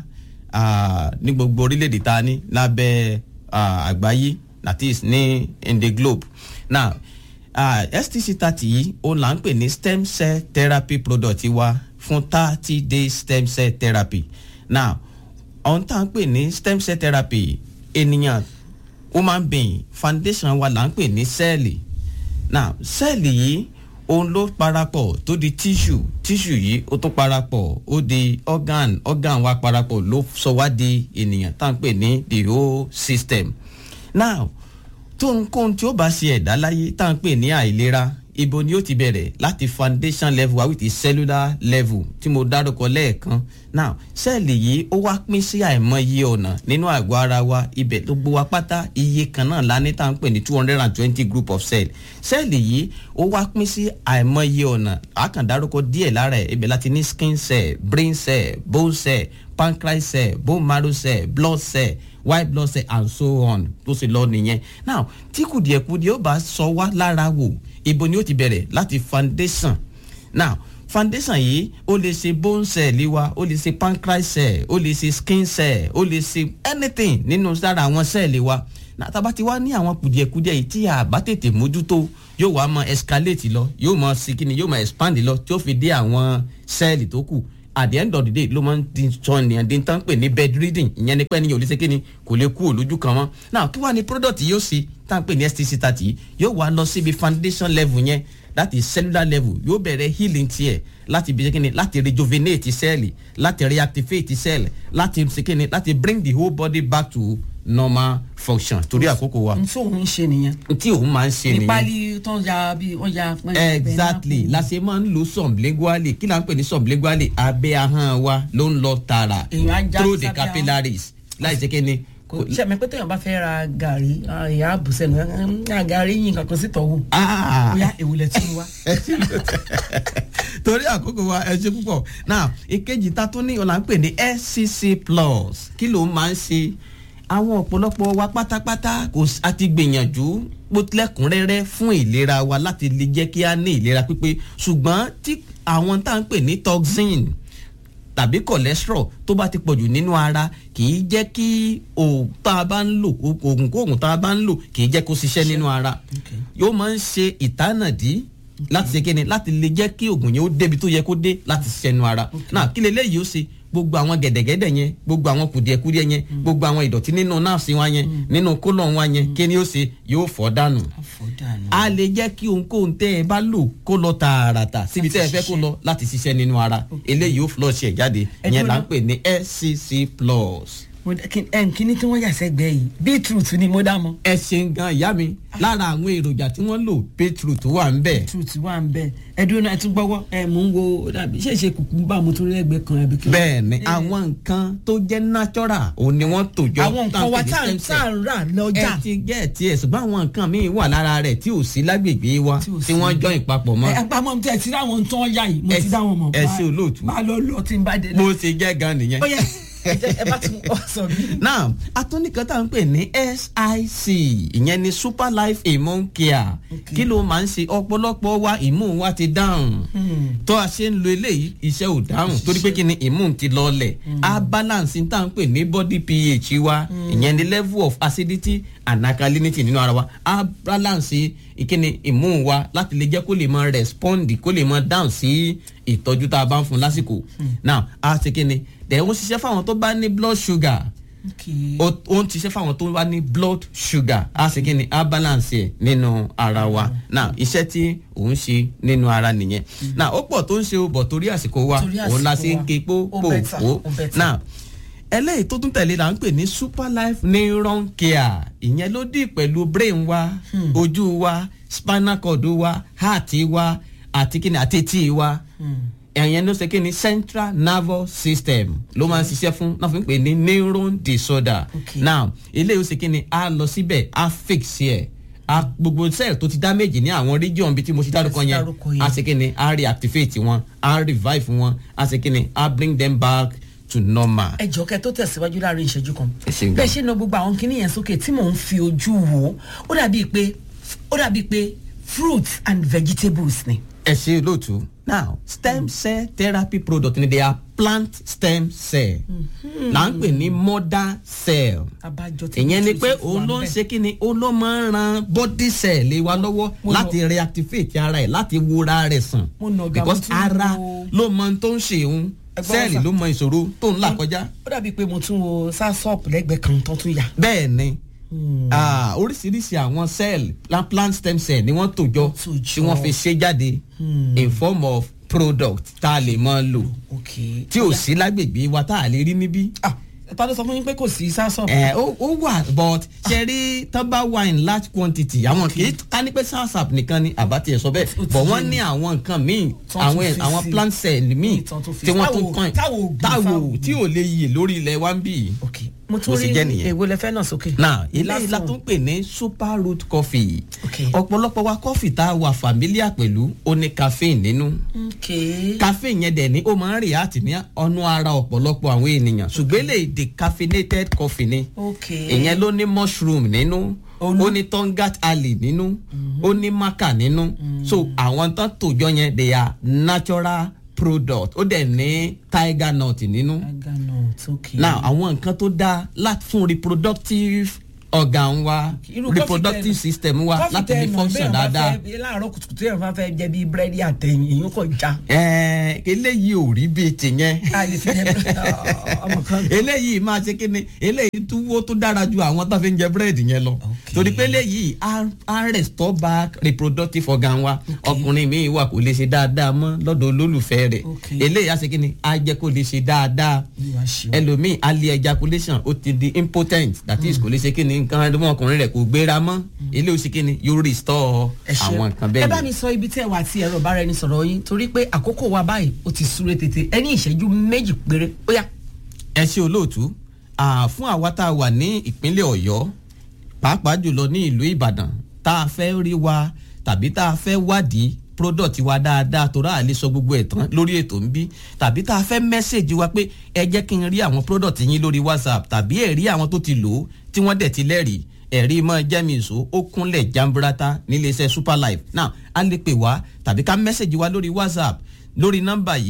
uh, ní gbogbo orílẹ̀-èdè ta ní lábẹ́ uh, àgbáyé that is ní in the globe now uh, stc thirty yìí ó là ń pè ní stem cell therapy product wa fún thirty days stem cell therapy now ohun tá à ń pè ní stem cell therapy ènìyàn human being foundation wa là ń pè ní sẹ́ẹ̀lì now sẹ́ẹ̀lì yìí òun ló parapọ̀ tó di tissue tissue yìí ó tún parapọ̀ ó di organ organ wa parapọ̀ ló sọ wá di ènìyàn tá à ń pè ní the whole system now tónkóhun tí ó bá ṣe ẹ̀dá láyé tá à ń pè ní àìlera ibo ni ó ti bẹ̀rẹ̀ láti foundation level wa with the cellular level tí mo dárúkọ lẹ́ẹ̀kan now sẹ́ẹ̀lì yìí ó wá pín sí àìmọye ọ̀nà nínú àgọ́ ara wa ibẹ̀ gbogbo wa pátá iye kan náà la ní tá à ń pè ní two hundred and twenty group of cell sẹ́ẹ̀lì yìí ó wá pín sí àìmọye ọ̀nà àkàndárúkọ díẹ̀ lára ẹ̀ ibẹ̀ láti ní skin cell brain cell bone cell pancreas cell bone marrow cell blood cell white blood cell and so on tó sì lọ nìyẹn now tí kùdìẹ̀kudìẹ̀ ó bá sọ wá lára wò ibo ni ó ti bẹ̀rẹ̀ láti foundation now foundation yìí ó lè ṣe bone cell wa ó lè ṣe pancreas cell ó lè ṣe skin cell ó lè ṣe anything nínú sára àwọn cell wa náà tá a bá ti wá ní àwọn kùdìẹ̀kudìẹ̀ yìí tí a bá tètè mójútó yóò wá mọ escalate lọ yóò mọ sikini yóò mọ expand lọ tí ó fi dé àwọn cell tó kù at the end of the day ló máa ń di sọ nìyẹn di tán pè ní bed reading ìyẹn ni pé ní olùsè kíni kò lè kú òlójú kan mọ́ now kí wàá ní product yóò ṣe tá à ń pè ní stc thirty yóò wá lọ síbi foundation level yẹn that is cellular level yóò bẹ̀rẹ̀ healing tiẹ̀ láti bí kíni láti rejuvenate cell láti reactivate cell láti ṣe kíni láti bring the whole body back to normal function torí àkókò wa. n tí òun ń ṣe nìyẹn. n tí òun máa ń ṣe nìyẹn. ìpali tó ń ya bí wọ́n ya. exactly la ṣe máa ń lo sublingually kí la ń pè ní sublingually abẹ́ ahọ́n wa ló ń lọ tààrà through the capillaries láì ṣe kíni. ṣe mi pé téèyàn bá fẹ́ ra gàrí ìyá àbùsẹ̀nu gàrí yín kankan sí tọ̀hún. bóyá èwùlẹ̀ tún wá. torí àkókò wa ẹ ṣe púpọ̀ now ìkejì ta tún ní ọ̀la ń pè ní scc plus kí ló máa ń ṣe àwọn ọ̀pọ̀lọpọ̀ wa pátápátá kò àti gbìyànjú lẹ́kùnrẹ́rẹ́ fún ìlera wa láti lè jẹ́ kí a ní ìlera pípé ṣùgbọ́n tí àwọn tá à ń pè ní toxin tàbí cholesterol tó bá ti pọ̀jù nínú ara kì í jẹ́ kí oògùn tá a bá ń lò oògùn kóògùn tá a bá ń lò kì í jẹ́ kó ṣiṣẹ́ nínú ara yóò máa ń ṣe ìtànàdí láti ṣe kíni láti lè jẹ́ kí oògùn yẹn ó débi tó yẹ kó dé láti ṣiṣẹ́ nínú ara náà kí leléyìí ó ṣe gbogbo àwọn gẹ̀dẹ̀gẹ̀dẹ̀ yẹn gbogbo àwọn kùdìẹ̀kudìẹ̀ yẹn gbogbo àwọn ìdọ̀tí nínú náàsì wa yẹn nínú kólọ̀ wa yẹn kí ni ó ṣe yóò fọ́ dànù a lè jẹ́ kí ohunkóhun tẹ́ ẹ bá lò kó lọ tààràtà síbi tẹ́ ẹ fẹ́ kó lọ láti ṣiṣẹ́ nínú ara eléyìí ó flush ẹ̀ jáde ìyẹn là ń pè ní scc plus kíní tí wọ́n yà sẹ́gbẹ́ yìí beetroot ni mo dá mọ́. ẹ ṣeun gan ìyá mi lára àwọn èròjà tí wọ́n lò beetroot wà ń bẹ̀. beetroot wà ń bẹ̀ ẹdun náà ẹ tún gbọ́wọ́ ẹ mò ń wo dàbí ṣé ṣe kùkùmbà mo tún rí ẹgbẹ́ kan ẹbí kan. bẹ́ẹ̀ni àwọn nǹkan tó jẹ́ natural òun ni wọ́n tò jọ. àwọn nǹkan wa tá à ń rà lọ́jà. ẹ ti gẹ́ ẹ̀ tiẹ̀ ṣùgbọ́n àwọn nǹkan míì wà lára rẹ̀ tí ò sí lágbègbè wa tí wọ́n jọ ìpapọ̀ mọ́. ẹ àpamọ́ tí ẹ ti ráwọn tán yá yìí mo ti dá wọn mọ̀. ẹ ṣe olóòtú. bá a lọ lọ tí n bá dé. bó ṣe jẹ́ gan nìyẹn ó yẹ ẹ bá tún ọ sọ bí. now atúnìkan tá à ń pè ní sic ìyẹn ni super life immune care kí ló máa ń ṣe ọ̀pọ̀lọpọ̀ wa immune wa ti dáhùn tó a ṣe ń lo eléyìí iṣẹ́ ò dáhùn torí pé kí ni immune ti lọlẹ̀ a balance tá à ń pè ní body ph wa ìyẹn ni level of acidity and alkalinity nínú ara wa a balance ìkíni immune wa láti lè jẹ́ kó lè máa respond kó lè máa dáhùn sí ìtọ́jú tá a bá ń fún lásìkò now a ṣe kí ni dẹ̀ ó ń ṣiṣẹ́ fáwọn tó bá ní blood sugar ó ń ṣiṣẹ́ fáwọn tó bá ní blood sugar a ṣe kí ni a balance ẹ̀ nínú ara wa now iṣẹ́ tí òun ṣe nínú ara nìyẹn now ó pọ̀ tó ń ṣe o bọ̀ torí àsìkò wa òun la ṣe ń ké pó pò pò now eléyìí tó tún tẹ̀lé la ń pè ní super life neuron care ìyẹn ló dì pẹ̀lú brain wa ojú wa spinal cord wa heart wa àti kíni àti etí wa ẹ̀yẹn ló ṣe kíni central nervous system ló máa ń ṣiṣẹ́ fún náà fi ń pè ní neuron disorder now eléyìí ó ṣe kíni a lọ síbẹ̀ a fix ẹ̀ a gbogbo cell tó ti damage ní àwọn region bíi tí mo ṣe dárúkọ yẹn a ṣe kíni a reactivate wọn a revive wọn a ṣe kíni a bring them back to normal. ẹ jọ kẹ tó tẹ̀síwájú láàrin ìṣẹ́jú kan bẹ́ẹ̀ ṣe na gbogbo àwọn kinní yẹn sókè tí mò ń fi ojú wò ó dàbí pé ó dàbí pé fruits and vegetables ni. ẹ ṣe lóòtú now stem cell therapy product ni they are plant stem cell là ń pè ní mother cell ìyẹn ni pé òun ló ń ṣe kí ni òun ló máa ń ran body cell lé wa lọ́wọ́ láti reactivate ara ẹ̀ láti wúra rẹ̀ sàn because ara ló mọ tó ń ṣe òun sẹ́ẹ̀lì ló mọ ìṣòro tó ń là kọjá. ó dàbí pé mo tún wo sasop lẹ́gbẹ̀ẹ́ kan tó tún yà. bẹ́ẹ̀ ni oríṣiríṣi àwọn cell plant stem cell ni wọ́n tò jọ tí wọ́n fi ṣe jáde in form of product tá a lè máa lò tí ò sí lágbègbè wa tá a lè rí níbí. ta ló sọ fún yín pé kò sí sasop. ẹ ó ó wà but ṣe rí tọ́ba wà in large quantity àwọn kì í ká ní pé sasap nìkan ni àbá tiẹ̀ sọ bẹ́ẹ̀ but wọ́n ní àwọn nǹkan míì àwọn àwọn plant cell míì tí wọ́n tún kàn táwo tí ò lè yè lórí ilẹ̀ wa ń bì í mo tún rí èwo lẹ fẹ́ náà sókè. na eléyìí la tún pè ní super root coffee ọ̀pọ̀lọpọ̀ wa coffee tá a wà familiar pẹ̀lú ó ní caffeine nínú caffeine yẹn dẹ̀ ni ó máa ń react ní ọ̀nà ara ọ̀pọ̀lọpọ̀ àwọn ènìyàn ṣùgbọ́n eléyìí decaffeinated coffee ni ìyẹn ló ní mushroom nínú ó ní tongat alley nínú ó ní maca nínú so àwọn tán tòjọ yẹn they are natural product ó dẹ̀ ní tiger nut nínú. tiger nut ok. now àwọn nǹkan tó dáa láti fún reproductive organ wa reproductive system wa láti lè function dáadáa. láàárọ̀ kùtùkùtù yẹn máa fẹ́ jẹ bíi búrẹ́dì àtẹ̀yìn èyí kò já. ẹẹ eléyìí ò rí bíi tìyẹn. eléyìí máa ṣe kí ni eléyìí túwó tó dára ju àwọn tó fi ń jẹ búrẹ́dì yẹn lọ. torí pé eléyìí á restore back reproductive organ wa ọkùnrin mi wà kò lè ṣe dáadáa mọ́ lọ́dọ̀ olólùfẹ́ rẹ̀ eléyìí á ṣe kí ni á jẹ́ kó lè ṣe dáadáa ẹlòmíì á lé ejaculation ó ti di impotent that is kò lè ṣe kí ni nǹkan ọmọkùnrin rẹ kò gbéra mọ́ ilé oṣù kínní yóò restore àwọn nǹkan bẹ́ẹ̀ ẹ bá mi sọ ibi tí ẹ wà tí ẹ̀rọ bára ẹni sọ̀rọ̀ yín torí pé àkókò wa báyìí ó ti súré tètè ẹ ní ìṣẹ́jú méjì péré ó yá. ẹ ṣe olóòtú fún àwa tá a wà ní ìpínlẹ̀ ọ̀yọ́ pàápàá jùlọ ní ìlú ìbàdàn tá a fẹ́ rí wa tàbí tá a fẹ́ wádìí product wa dáadáa tó ráà lè sọ gbogbo ẹ̀ tán lórí ètò ń bí tàbí tá a fẹ́ mẹ́sẹ̀gì wa pé ẹ jẹ́ kí n rí àwọn product yín lórí whatsapp tàbí ẹ̀ rí àwọn tó ti lò ó tí wọ́n dẹ̀ ti lẹ́rìí ẹ̀rí mọ́ jẹ́mìíso ó kúnlẹ̀ jamburata níléeṣẹ́ superlife now a lè pè wá tàbí ká mẹ́sẹ̀gì wa lórí whatsapp lórí nọ́mbà yìí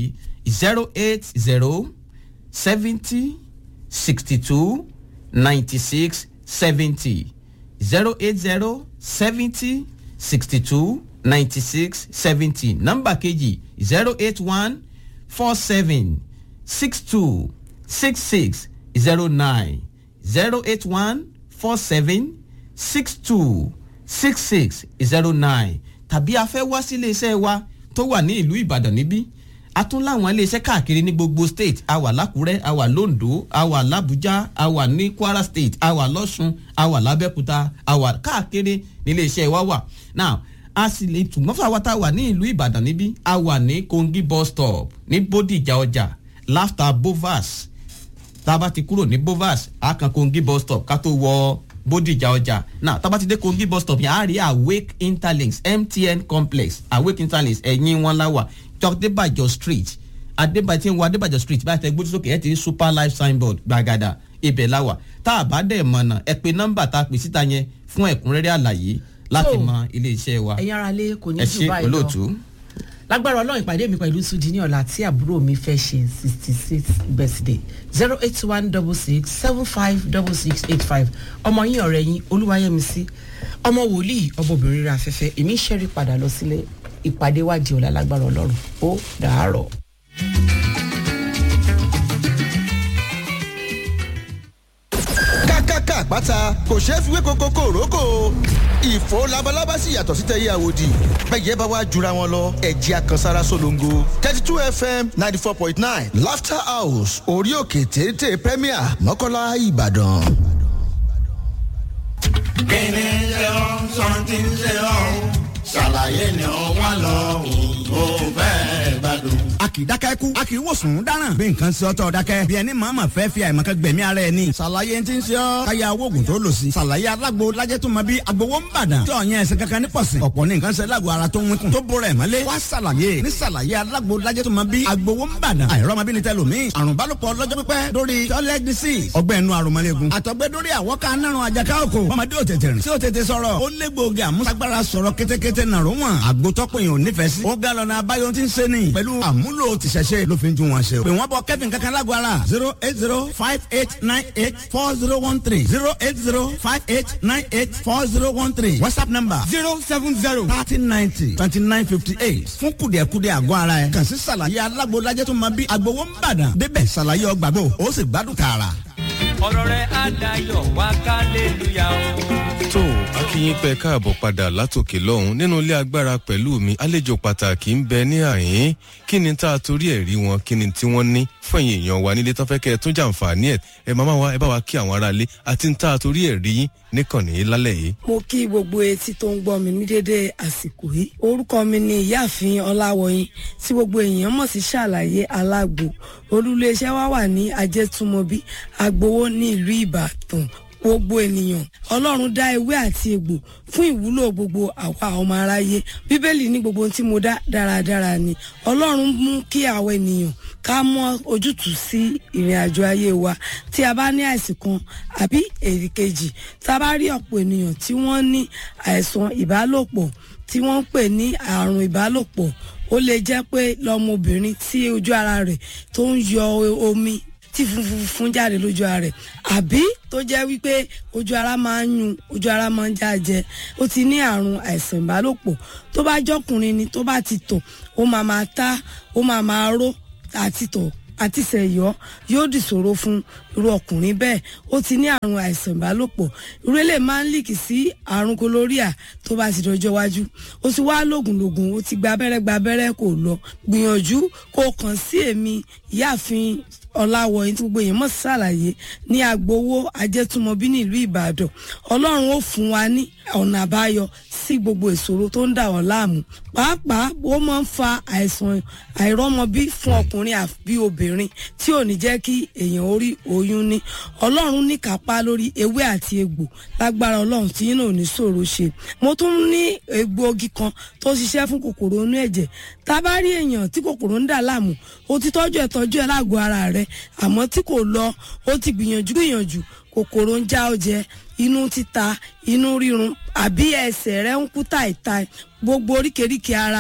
zero eight zero seventy sixty two ninety six seventy zero eight zero seventy sixty two ninety six seventy nọ́mbà kejì zero eight one four seven six two six six zero nine zero eight one four seven six two six six zero nine tàbí a fẹ́ wá sí iléeṣẹ́ wa tó wà ní ìlú ìbàdàn níbí a tún láwọn iléeṣẹ́ káàkiri ní gbogbo state a wà lákùrẹ́ a wà londo a wà làbújá a wà ní kwara state a wà lọ́sùn a wà lábẹ́kúta a wà káàkiri ní iléeṣẹ́ wa wà now a sì lè tùmọ̀ fún àwa tá a wà ní ìlú ìbàdàn níbí a wà ní kongi bus stop ní bódìjà ọjà láfta bovas tá a bá ti kúrò ní bovas a kan kongi bus stop ká tó wọ bódìjà ọjà náà tá a bá ti dé kongi bus stop yẹn a rí awake interlinks mtn complex awake interlinks ẹ̀yìn wọn láwà adébàjọ street adébàjọ tí ń wọ adébàjọ street báyìí tẹ gbójú sókè ẹ ti rí super life signboard gbàgàdà ibẹ̀ láwà tá a bá dẹ̀ mọ̀nà ẹ pe nọ́mbà tá a pè síta yẹn fún ẹ̀kúnrẹ́rẹ́ àlàyé láti So, mọ ilé iṣẹ́ wa ẹ̀yin ara lé kò ní ẹ jù ṣe báyìí lọ olóòtú. lágbára ọlọ́run ìpàdé mi pẹ̀lú sudi ní ọ̀la tí àbúrò mi fẹ́ ṣe sixty six birthday zero eight one double six seven five double six eight five ọmọ yín ọ̀rẹ́ yín olúwayẹmísí ọmọ wòlíì ọmọbìnrin rẹ̀ afẹ́fẹ́ èmi ń ṣẹ́rí padà lọ sílé ìpàdé wa di ọ̀la lágbára ọlọ́run ó dàárọ̀. kákáká àpáta kò ṣeé fi wé koko kòrókò ìfò labalábá sì yàtọ̀ sí tẹ̀yẹ àwòdì bẹ́ẹ̀ bá wá jura wọn lọ ẹ̀jẹ̀ àkànsára solongo thirty two fm ninety four point nine laughter house orí òkè téńté premier mọ́kànlá ìbàdàn. kíni ṣe ọ́ sọ́ńtì ṣe ọ́ ṣàlàyé ni ó wà lọ́hùn ó fẹ́ gbádùn. a kì í dákẹ́ kú a kì í wòsàn dáràn bí nǹkan ṣe ọ́tọ̀ dákẹ́ bí ẹni màmá fẹ́ fi àìmọ̀kẹ́ gbẹ̀mí ara ẹ̀ ni. ṣàlàyé ti ń ṣe ọ́ káyà oògùn tó lò sí. ṣàlàyé alágbo lajẹ́ tó ma bí agbowó ń bàdàn. tí ọ̀yẹ́ ẹsẹ̀ kankan ní pọ̀sìn. ọ̀pọ̀ ní nǹkan ṣe lágbo ara tó ń wínkùn. tó bọ̀rọ̀ ẹ̀ mọ́lé. wá ṣàlàyé ní ṣàlàyé alágbo lajẹ́ tó ma bí agbowó ń bàdàn. àìrọ́mọbìnrin tẹ lómi. àrùn bálòpọ̀ lọ́jọ́ pípẹ́ lórí toilet disease. ọgbẹ́ inú aromọléegun. àtọ̀gbẹ́ lórí àwọ̀ká nárun àjàká òkò. ọmọdé ò tètè rìn. tí ò tètè sọ̀rọ̀. ó lé gbòógì àmúṣagbára sọ̀rọ̀ kétékété nàró wọn. àgbótọ́pọ̀ yẹn ò nífẹ̀ẹ́ sí. ó ga lọ́nà abáyọ tí ń ṣe ni. pẹ̀lú àmúlò tìṣẹ̀ṣe ló fi ń ju wọn ṣe. pè wọ́n bọ kẹ́fìn kankan lágbo ara. zero eight zero five eight nine eight four zero one three zero eight zero five eight nine eight four zero one three whatsapp number zero seven zero thirty ninety twenty nine fifty eight fún kùdìẹ̀kudìẹ̀ àgọ́ ara ẹ̀. kàn sí sàlàyé alágbo lajẹ́ tó máa bí agbowó ń bàdàn. débẹ̀ sàlàyé ọgbàgbọ́ ó sì gbádùn tààrà. ọ̀rọ̀ rẹ̀ á dayọ̀ wá kálélúyà o. tó akínyìn pẹ káàbọ̀ padà látòkè lọ́hùn nínú ilé agbára pẹ̀lú mi àlejò pàtàkì ń bẹ ní àyín kí ni tá a torí ẹ̀ rí wọn kí ni tí wọ́n ní fún ẹ̀yìn èèyàn wa nílé tán fẹ́ kẹ́ ẹ tún jàǹfààní ẹ̀ ẹ máa wá ẹ bá wa kí àwọn aráalé àti ń tá a torí ẹ̀ rí yín níkànnì lálẹ́ yìí. mo kí gbogbo etí tó ń gbọ́ mi ní dédé àsìkò yìí orúkọ mi ni ìyáàfin ọláwọyìn tí gbogbo èèyàn mọ̀ sí ṣàlàyé alágbo olúléeṣẹ́ wa wà ní ajẹ́túmọ̀bí agbowó ní ìlú ìbàdàn gbogbo ènìyàn ọlọ́run dá ewé àti egbò fún ìwúlò gbogbo àwa ọmọ aráyé bíbélì ní gbogbo ohun tí mo dá dáradára ni ọlọ́run mú kí àwọn ènìyàn ká mọ ojútùú sí ìrìn àjò ayé wa tí a bá ní àìsàn kan àbí èrì kejì tá a bá rí ọ̀pọ̀ ènìyàn tí wọ́n ní àìsàn ìbálòpọ̀ tí wọ́n ń pè ní àrùn ìbálòpọ̀ ó lè jẹ́ pé lọ́mọbìnrin tí ojú ara rẹ̀ tó ń yọ omi tí funfun fún jáde lójú ara rẹ̀ àbí tó jẹ́ wípé ojú ara máa ń yun ojú ara máa ń jájẹ ó ti ní àrùn àìsàn ìbálòpọ̀ tó bá jọkùnrin ni tó bá ti tọ̀ ó máa máa tá ó máa máa ró àti tọ̀ àti sẹ̀yọ́ yóò dìṣòro fún irú ọkùnrin bẹ́ẹ̀ ó ti ní àrùn àìsàn ìbálòpọ̀ irú ilé máa ń líkì sí àrùn kólóríà tó bá ti dọjọ́ wájú ó ti wá lògùn lògùn ó ti gba abẹ́rẹ́ gba abẹ́rẹ́ kò lọ gbìyànjú kó kàn sí èmi ìyáàfin ọ̀làwọ̀ yìí tí gbogbo èèyàn mọ̀ sí ṣàlàyé ní agbowó ajẹ́túmọ̀bí nílùú ìbàdàn ọlọ́run ó fún wa ní ọ̀nà àbáyọ sí gbogbo ìṣòro tó ń dà wọ́n láàmú pàápàá ó máa ń fa àìsàn àìrọ́mọbí fún ọkùnrin àbí obìnrin tí ò ní jẹ́ kí èèyàn orí oyún ní ọlọ́run ní kápá lórí ewé àti egbò lágbára ọlọ́run tí yín náà ò ní ṣòro ṣe mo tún ní egbòogi kan tó ṣiṣẹ́ fún kòkòrò inú ẹ̀jẹ̀ tá a bá rí èèyàn tí kòkòrò ń dà láàmú ó ti tọ́jú ẹ̀ tọ́jú ẹ̀ lágọ̀ọ́ ara rẹ̀ àmọ́ tí kò lọ ó ti gbìyànjú gbìyànjú kòkòrò ń já ọ jẹ inú títa inú rírun àbí ẹsẹ̀ rẹ̀ ń kú tàìtàì gbogbo oríkèéríkèé ara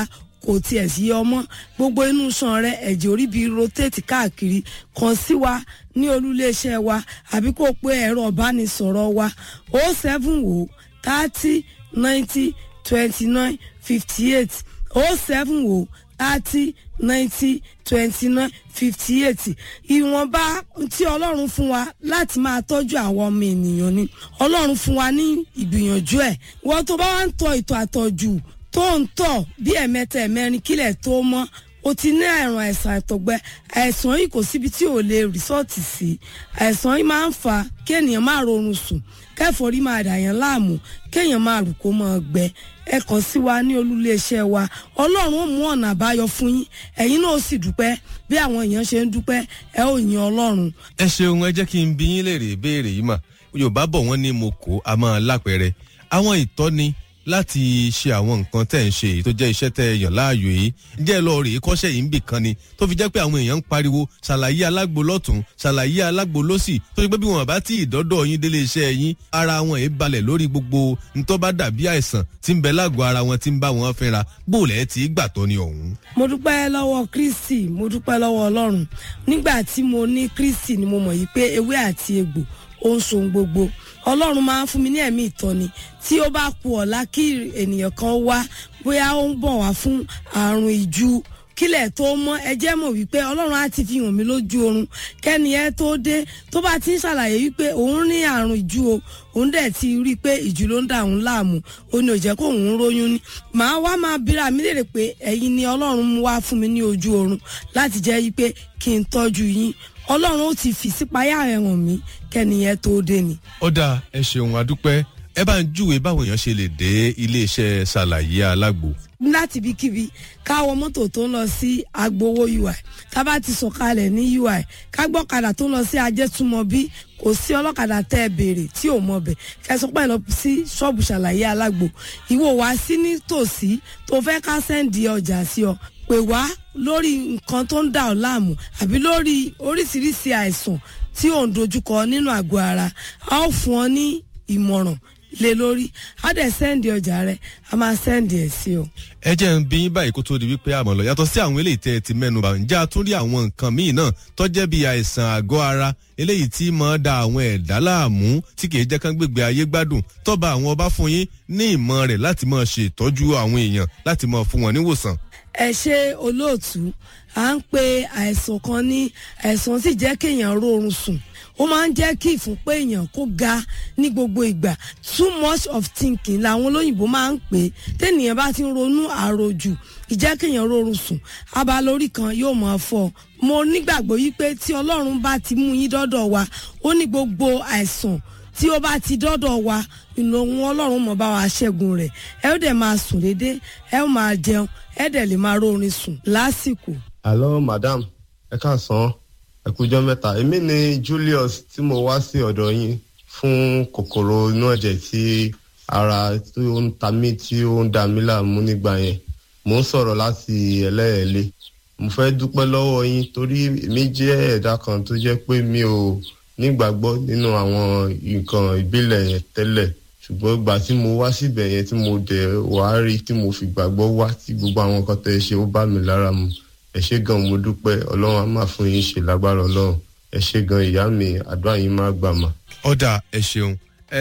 kò tiẹ̀ sí ọmọ gbogbo inú sàn rẹ ẹ̀jẹ̀ orí bíi rotate káàkiri kàn sí wa ní olúléeṣẹ́ wa àbí kó o pe ẹ̀rọ ìbánisọ̀rọ̀ wa o seven o thirty ninety twenty nine fifty eight o seven o thirty ninety twenty nine fifty eight ìwọ̀nba tí ọlọ́run fún wa láti máa tọ́jú àwọn ọmọ ènìyàn ni ọlọ́run fún wa ní ìgbìyànjú ẹ̀ wọ́n tó bá wá ń tọ ìtọ̀ àtọ̀jù tó ń tọ̀ bí ẹ̀mẹ́ta ẹ̀mẹ́rin kílẹ̀ tó mọ́ o ti ní àrùn àìsàn àtọ̀gbẹ àìsàn yìí kò síbi tí ò lè rìsọ́ọ̀tì sí àìsàn yìí máa ń fa kí ènìyàn máa rorun sùn kẹfọrí máa dà yẹn láàmú kéèyàn máa rù kó máa gbẹ ẹ kàn sí wa ní olúléeṣẹ́ wa ọlọ́run ó mú ọ̀nà àbáyọ fún yín ẹ̀yin náà ó sì dúpẹ́ bí àwọn èèyàn ṣe ń dúpẹ́ ẹ ó yin ọlọ́run. ẹ ṣeun ẹ jẹ́ kí n bí yín léèrè ìbéèrè yìí mà yorùbá bọ̀ wọ́n ní mo kó a máa lápẹ̀rẹ̀ àwọn ìtọ́ni láti ṣe àwọn nǹkan tẹ̀ ń ṣe èyí tó jẹ́ iṣẹ́ tẹ̀ yàn láàyò yìí jẹ́ lọ rèé kọ́ṣẹ́ yìí ń bì kan ni tó fi jẹ́ pé àwọn èèyàn ń pariwo ṣàlàyé alágbo lọ́tún ṣàlàyé alágbo lọ́sì tó fi pé bí wọn bá tí ìdọ́dọ̀ yín délé iṣẹ́ yín ara wọn èé balẹ̀ lórí gbogbo ntọ́ bá dàbí àìsàn tí ń bẹ lágọ̀ọ́ ara wọn tí ń bá wọn fínra bóòlẹ̀ tí gbàtọ́ ni ọ̀hún. mo dúpẹ́ lọ́wọ́ kristi mo dúpẹ́ lọ́wọ́ ọlọ́run nígbà tí mo ní kristi ni mo mọ̀ yìí pé ewé àti egbò ó ń so gbogbo ọlọ́run máa ń fún mi ní ẹ̀mí ìtọ́ni tí ó bá ku ọ̀la kí ènìyàn kan wá bóyá ó ń bọ̀ wá fún àrùn ìju kílẹ̀ tó mọ́ ẹ jẹ́ mọ̀ wípé ọlọ́run á ti fi hàn mí lójú oorun kẹ́ni ẹ tó dé tó bá ti ń ṣàlàyé wípé òun ní àrùn ìju o òun dẹ̀ ti rí i pé ìju ló ń dà òun láàmú ó ní ò jẹ́ kó òun róyún ní. màá wá máa bíra mi léèrè pé ẹ̀yin ni ọlọ́run mú wá fún mi ní ojú oorun láti jẹ́ wípé kí n tọ́jú yín ọlọ́run ó ti fi sípayá rẹ̀ hàn mí kẹ́ni ẹ tó dé ni. ó dáa ẹ ṣeun adúpẹ́ ẹ bá ń júwe báwọn èèyàn ṣe lè dé iléeṣẹ́ ṣàlàyé alágbo. láti ibikíbi káwọ mọ́tò tó ń lọ sí agbowó ui tábà ti sọ̀kalẹ̀ ní ui kágbọ́kadà tó ń lọ sí ajẹ́túmọ̀bí kò sí ọlọ́kadà tẹ́ ẹ béèrè tí ò mọ̀ bẹ̀ kẹsàn pẹ́ lọ sí ṣọ́ọ̀bù ṣàlàyé alágbo ìwọ wá sí nítòsí tó fẹ́ ká sẹ́ǹdì ọjà sí ọ pè wá lórí nǹkan tó ń dà ọ́ láàmú àbí lórí oríṣiríṣi àìsàn tí ò ń dojúkọ nínú àgọ́ ara a ó fún ọ ní ìmọ̀ràn lé lórí á dẹ̀ sẹ́ǹdì ọjà rẹ a máa sẹ́ǹdì ẹ̀ sí ọ. ẹ jẹ́ ń bí yín báyìí kó tó di wípé àmọ́ lọ yàtọ̀ sí àwọn eléyìí tẹ́ ẹ ti mẹ́nu bá ǹjẹ́ a tún rí àwọn nǹkan míì náà tọ́jẹ́ bí àìsàn àgọ́ ara eléyìí tí máa da àwọn ẹ̀dá láàmú tí kìí jẹ́ kán gbègbè ayé gbádùn tọ́ba àwọn ọba fún yín ní ìmọ̀ rẹ̀ láti máa ṣe ìtọ́jú àwọn èèyàn láti máa fún wọn níwòsàn. ẹ ṣe olóòtú à ń pe àìsàn kan ní àìsàn sì jẹ́ kéèyàn rórun sùn ó máa ń jẹ́ kí ìfúnpá èèyàn kó ga ní gbogbo ìgbà too much of thinking làwọn olóyìnbó máa ń pè é tẹ́nìyàn bá ti ń ronú àròjù ìjẹ́ kéèyàn rórun sùn abalórí kan yóò máa fọ́ mo nígbàgbọ́ yí pé tí ọlọ́run bá ti mú yín dọ́dọ̀ wa ó ní gbogbo àìsàn tí ó bá ti dọ́dọ̀ wa ìnáwó ọlọ́run mọ̀ bá wa ṣẹ́gun rẹ̀ ẹ ó dẹ̀ máa sùn dédé ẹ ó máa jẹun ẹ dẹ̀ lè máa rórin sùn lásìkò. hello madam ẹ káàsán ẹ kújọ mẹ́ta èmi ni julius tí mo wá sí ọ̀dọ̀ yín fún kòkòrò inú ẹ̀jẹ̀ tí ara tí ó ń ta mí tí ó ń dà mí láàmú nígbà yẹn mò ń sọ̀rọ̀ láti ẹlẹ́ẹ̀lẹ́ mo fẹ́ dúpẹ́ lọ́wọ́ yín torí èmi jẹ́ ẹ̀dá kan tó jẹ́ pé mi ò nígbàgbọ́ nínú àwọn nǹkan ìbílẹ̀ yẹn tẹ́lẹ̀ ṣùgbọ́n ìgbà tí mo wá síbẹ̀ yẹn tí mo dẹ̀ wá rí tí mo fi gbàgbọ́ wá tí gbogbo àwọn nǹkan tẹ́ ẹ ṣe ó bá mi lára mu ẹ ṣe gan mo dúpẹ́ ọlọ́run á máa fún yín ṣe lágbára ọlọ́run ẹ ṣe gan ìyá mi àdúrà yín má gbà mà. ọ̀dà ẹ ṣeun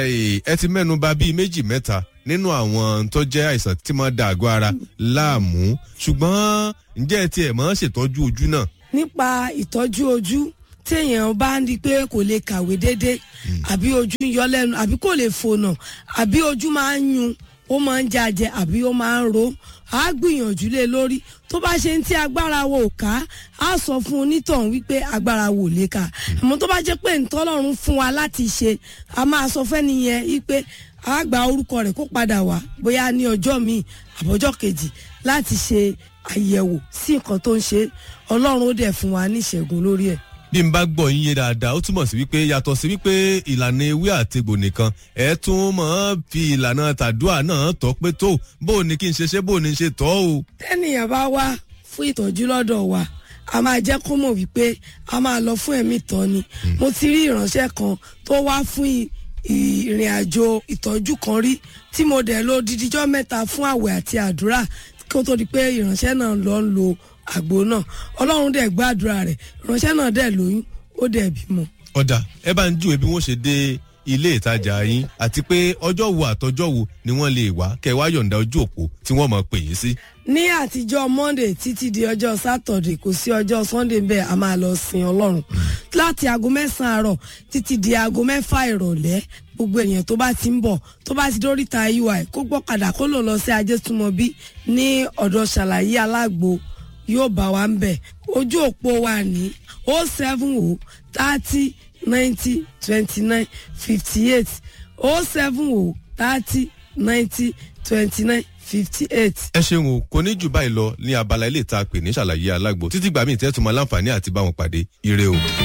ẹ ti mẹ́nu bà bíi méjì mẹ́ta nínú àwọn tó jẹ́ àìsàn tí máa da àgọ́ ara láàmú ṣùgbọ́n ǹjẹ́ ẹ tiẹ̀ máa ṣètọ́jú ojú náà. nípa ìtọ́jú ojú téèyàn bá ń di pé kò lè kàwé déédéé àbí ojú ń yọ lẹ́nu àbí kò lè fònà àbí ojú máa ń yun ó máa ń jàjẹ àbí ó máa ń ro á gbìyànjú lé lórí tó bá ṣe ń tí agbára wo ò ká á sọ fún onítọ̀hún wípé agbára wo ò lè ká àmọ́ tó bá jẹ́ pé ntọ́lọ́run fún wa láti ṣe a máa sọ fẹ́ni yẹn wípé a gba orúkọ rẹ̀ kó padà wá bóyá ní ọjọ́ míì àbọ̀jọ́ kejì láti ṣe àyẹ̀wò sí nǹkan tó ń ṣe ọlọ́run ó dẹ̀ fún wa ní ìṣẹ́gun lórí ẹ̀ bí n bá gbọ́ yín yé dáadáa ó túmọ̀ sí wípé yàtọ̀ sí wípé ìlànà ewé àtegbò nìkan ẹ tún mọ̀ ọ́n fi ìlànà tàdúà náà tọ́ pé tó bó o ní kí n ṣe ṣe bó o ní ṣe tọ́ o. tẹ́nìyàn bá wá fún ìtọ́jú lọ́dọ̀ wa a máa jẹ́ kó mọ̀ wípé a máa lọ fún ẹ̀mí tán ni mo ti rí ìránṣẹ́ kan tó wá fún ìrìn àjò ìtọ́jú kan rí tí mo dẹ̀ lo dídíjọ́ mẹ́ta fún àwẹ̀ àti àdúrà kó tó di pé ìránṣẹ́ náà lọ ń lo àgbo náà ọlọ́run dẹ̀ gbàdúrà rẹ̀ ìránṣẹ́ náà dẹ̀ lóyún ó dẹ̀ bímọ. ọ̀dà ẹ bá ń júwe bí wọ́n ṣe dé ilé ìtajà yín àti pé ọjọ́ wo àtọjọ́ wo ni wọ́n lè wá kẹ́ ẹ wá yọ̀ǹda ojú òpó tí wọ́n mọ̀ pè yín sí. ní àtijọ́ monday títí di ọjọ́ saturday kò sí ọjọ́ sunday bẹ́ẹ̀ a máa lọ sin ọlọ́run láti aago mẹ́sàn-án àárọ̀ títí di aago mẹ́fà ìrọ̀lẹ́ gbogbo èèyàn tó bá ti ń bọ̀ tó bá ti dóríta ui kó gbọ́kadà kó lò lọ sí ajétúmọ̀bí ní ọ̀dọ̀ ṣàlàyé alágbo yóò bá wa ń bẹ̀ ojú òpó wa ní o seven o thirty ninety twenty nine fifty eight o seven o thirty ninety twenty nine fifty eight. ẹ ṣeun o kò ní jù báyìí lọ ní abala ilé ìta pè ní ṣàlàyé alágbo títí gbàmí ìtẹ́tùmọ̀ láǹfààní àti báwọn pàdé ire o.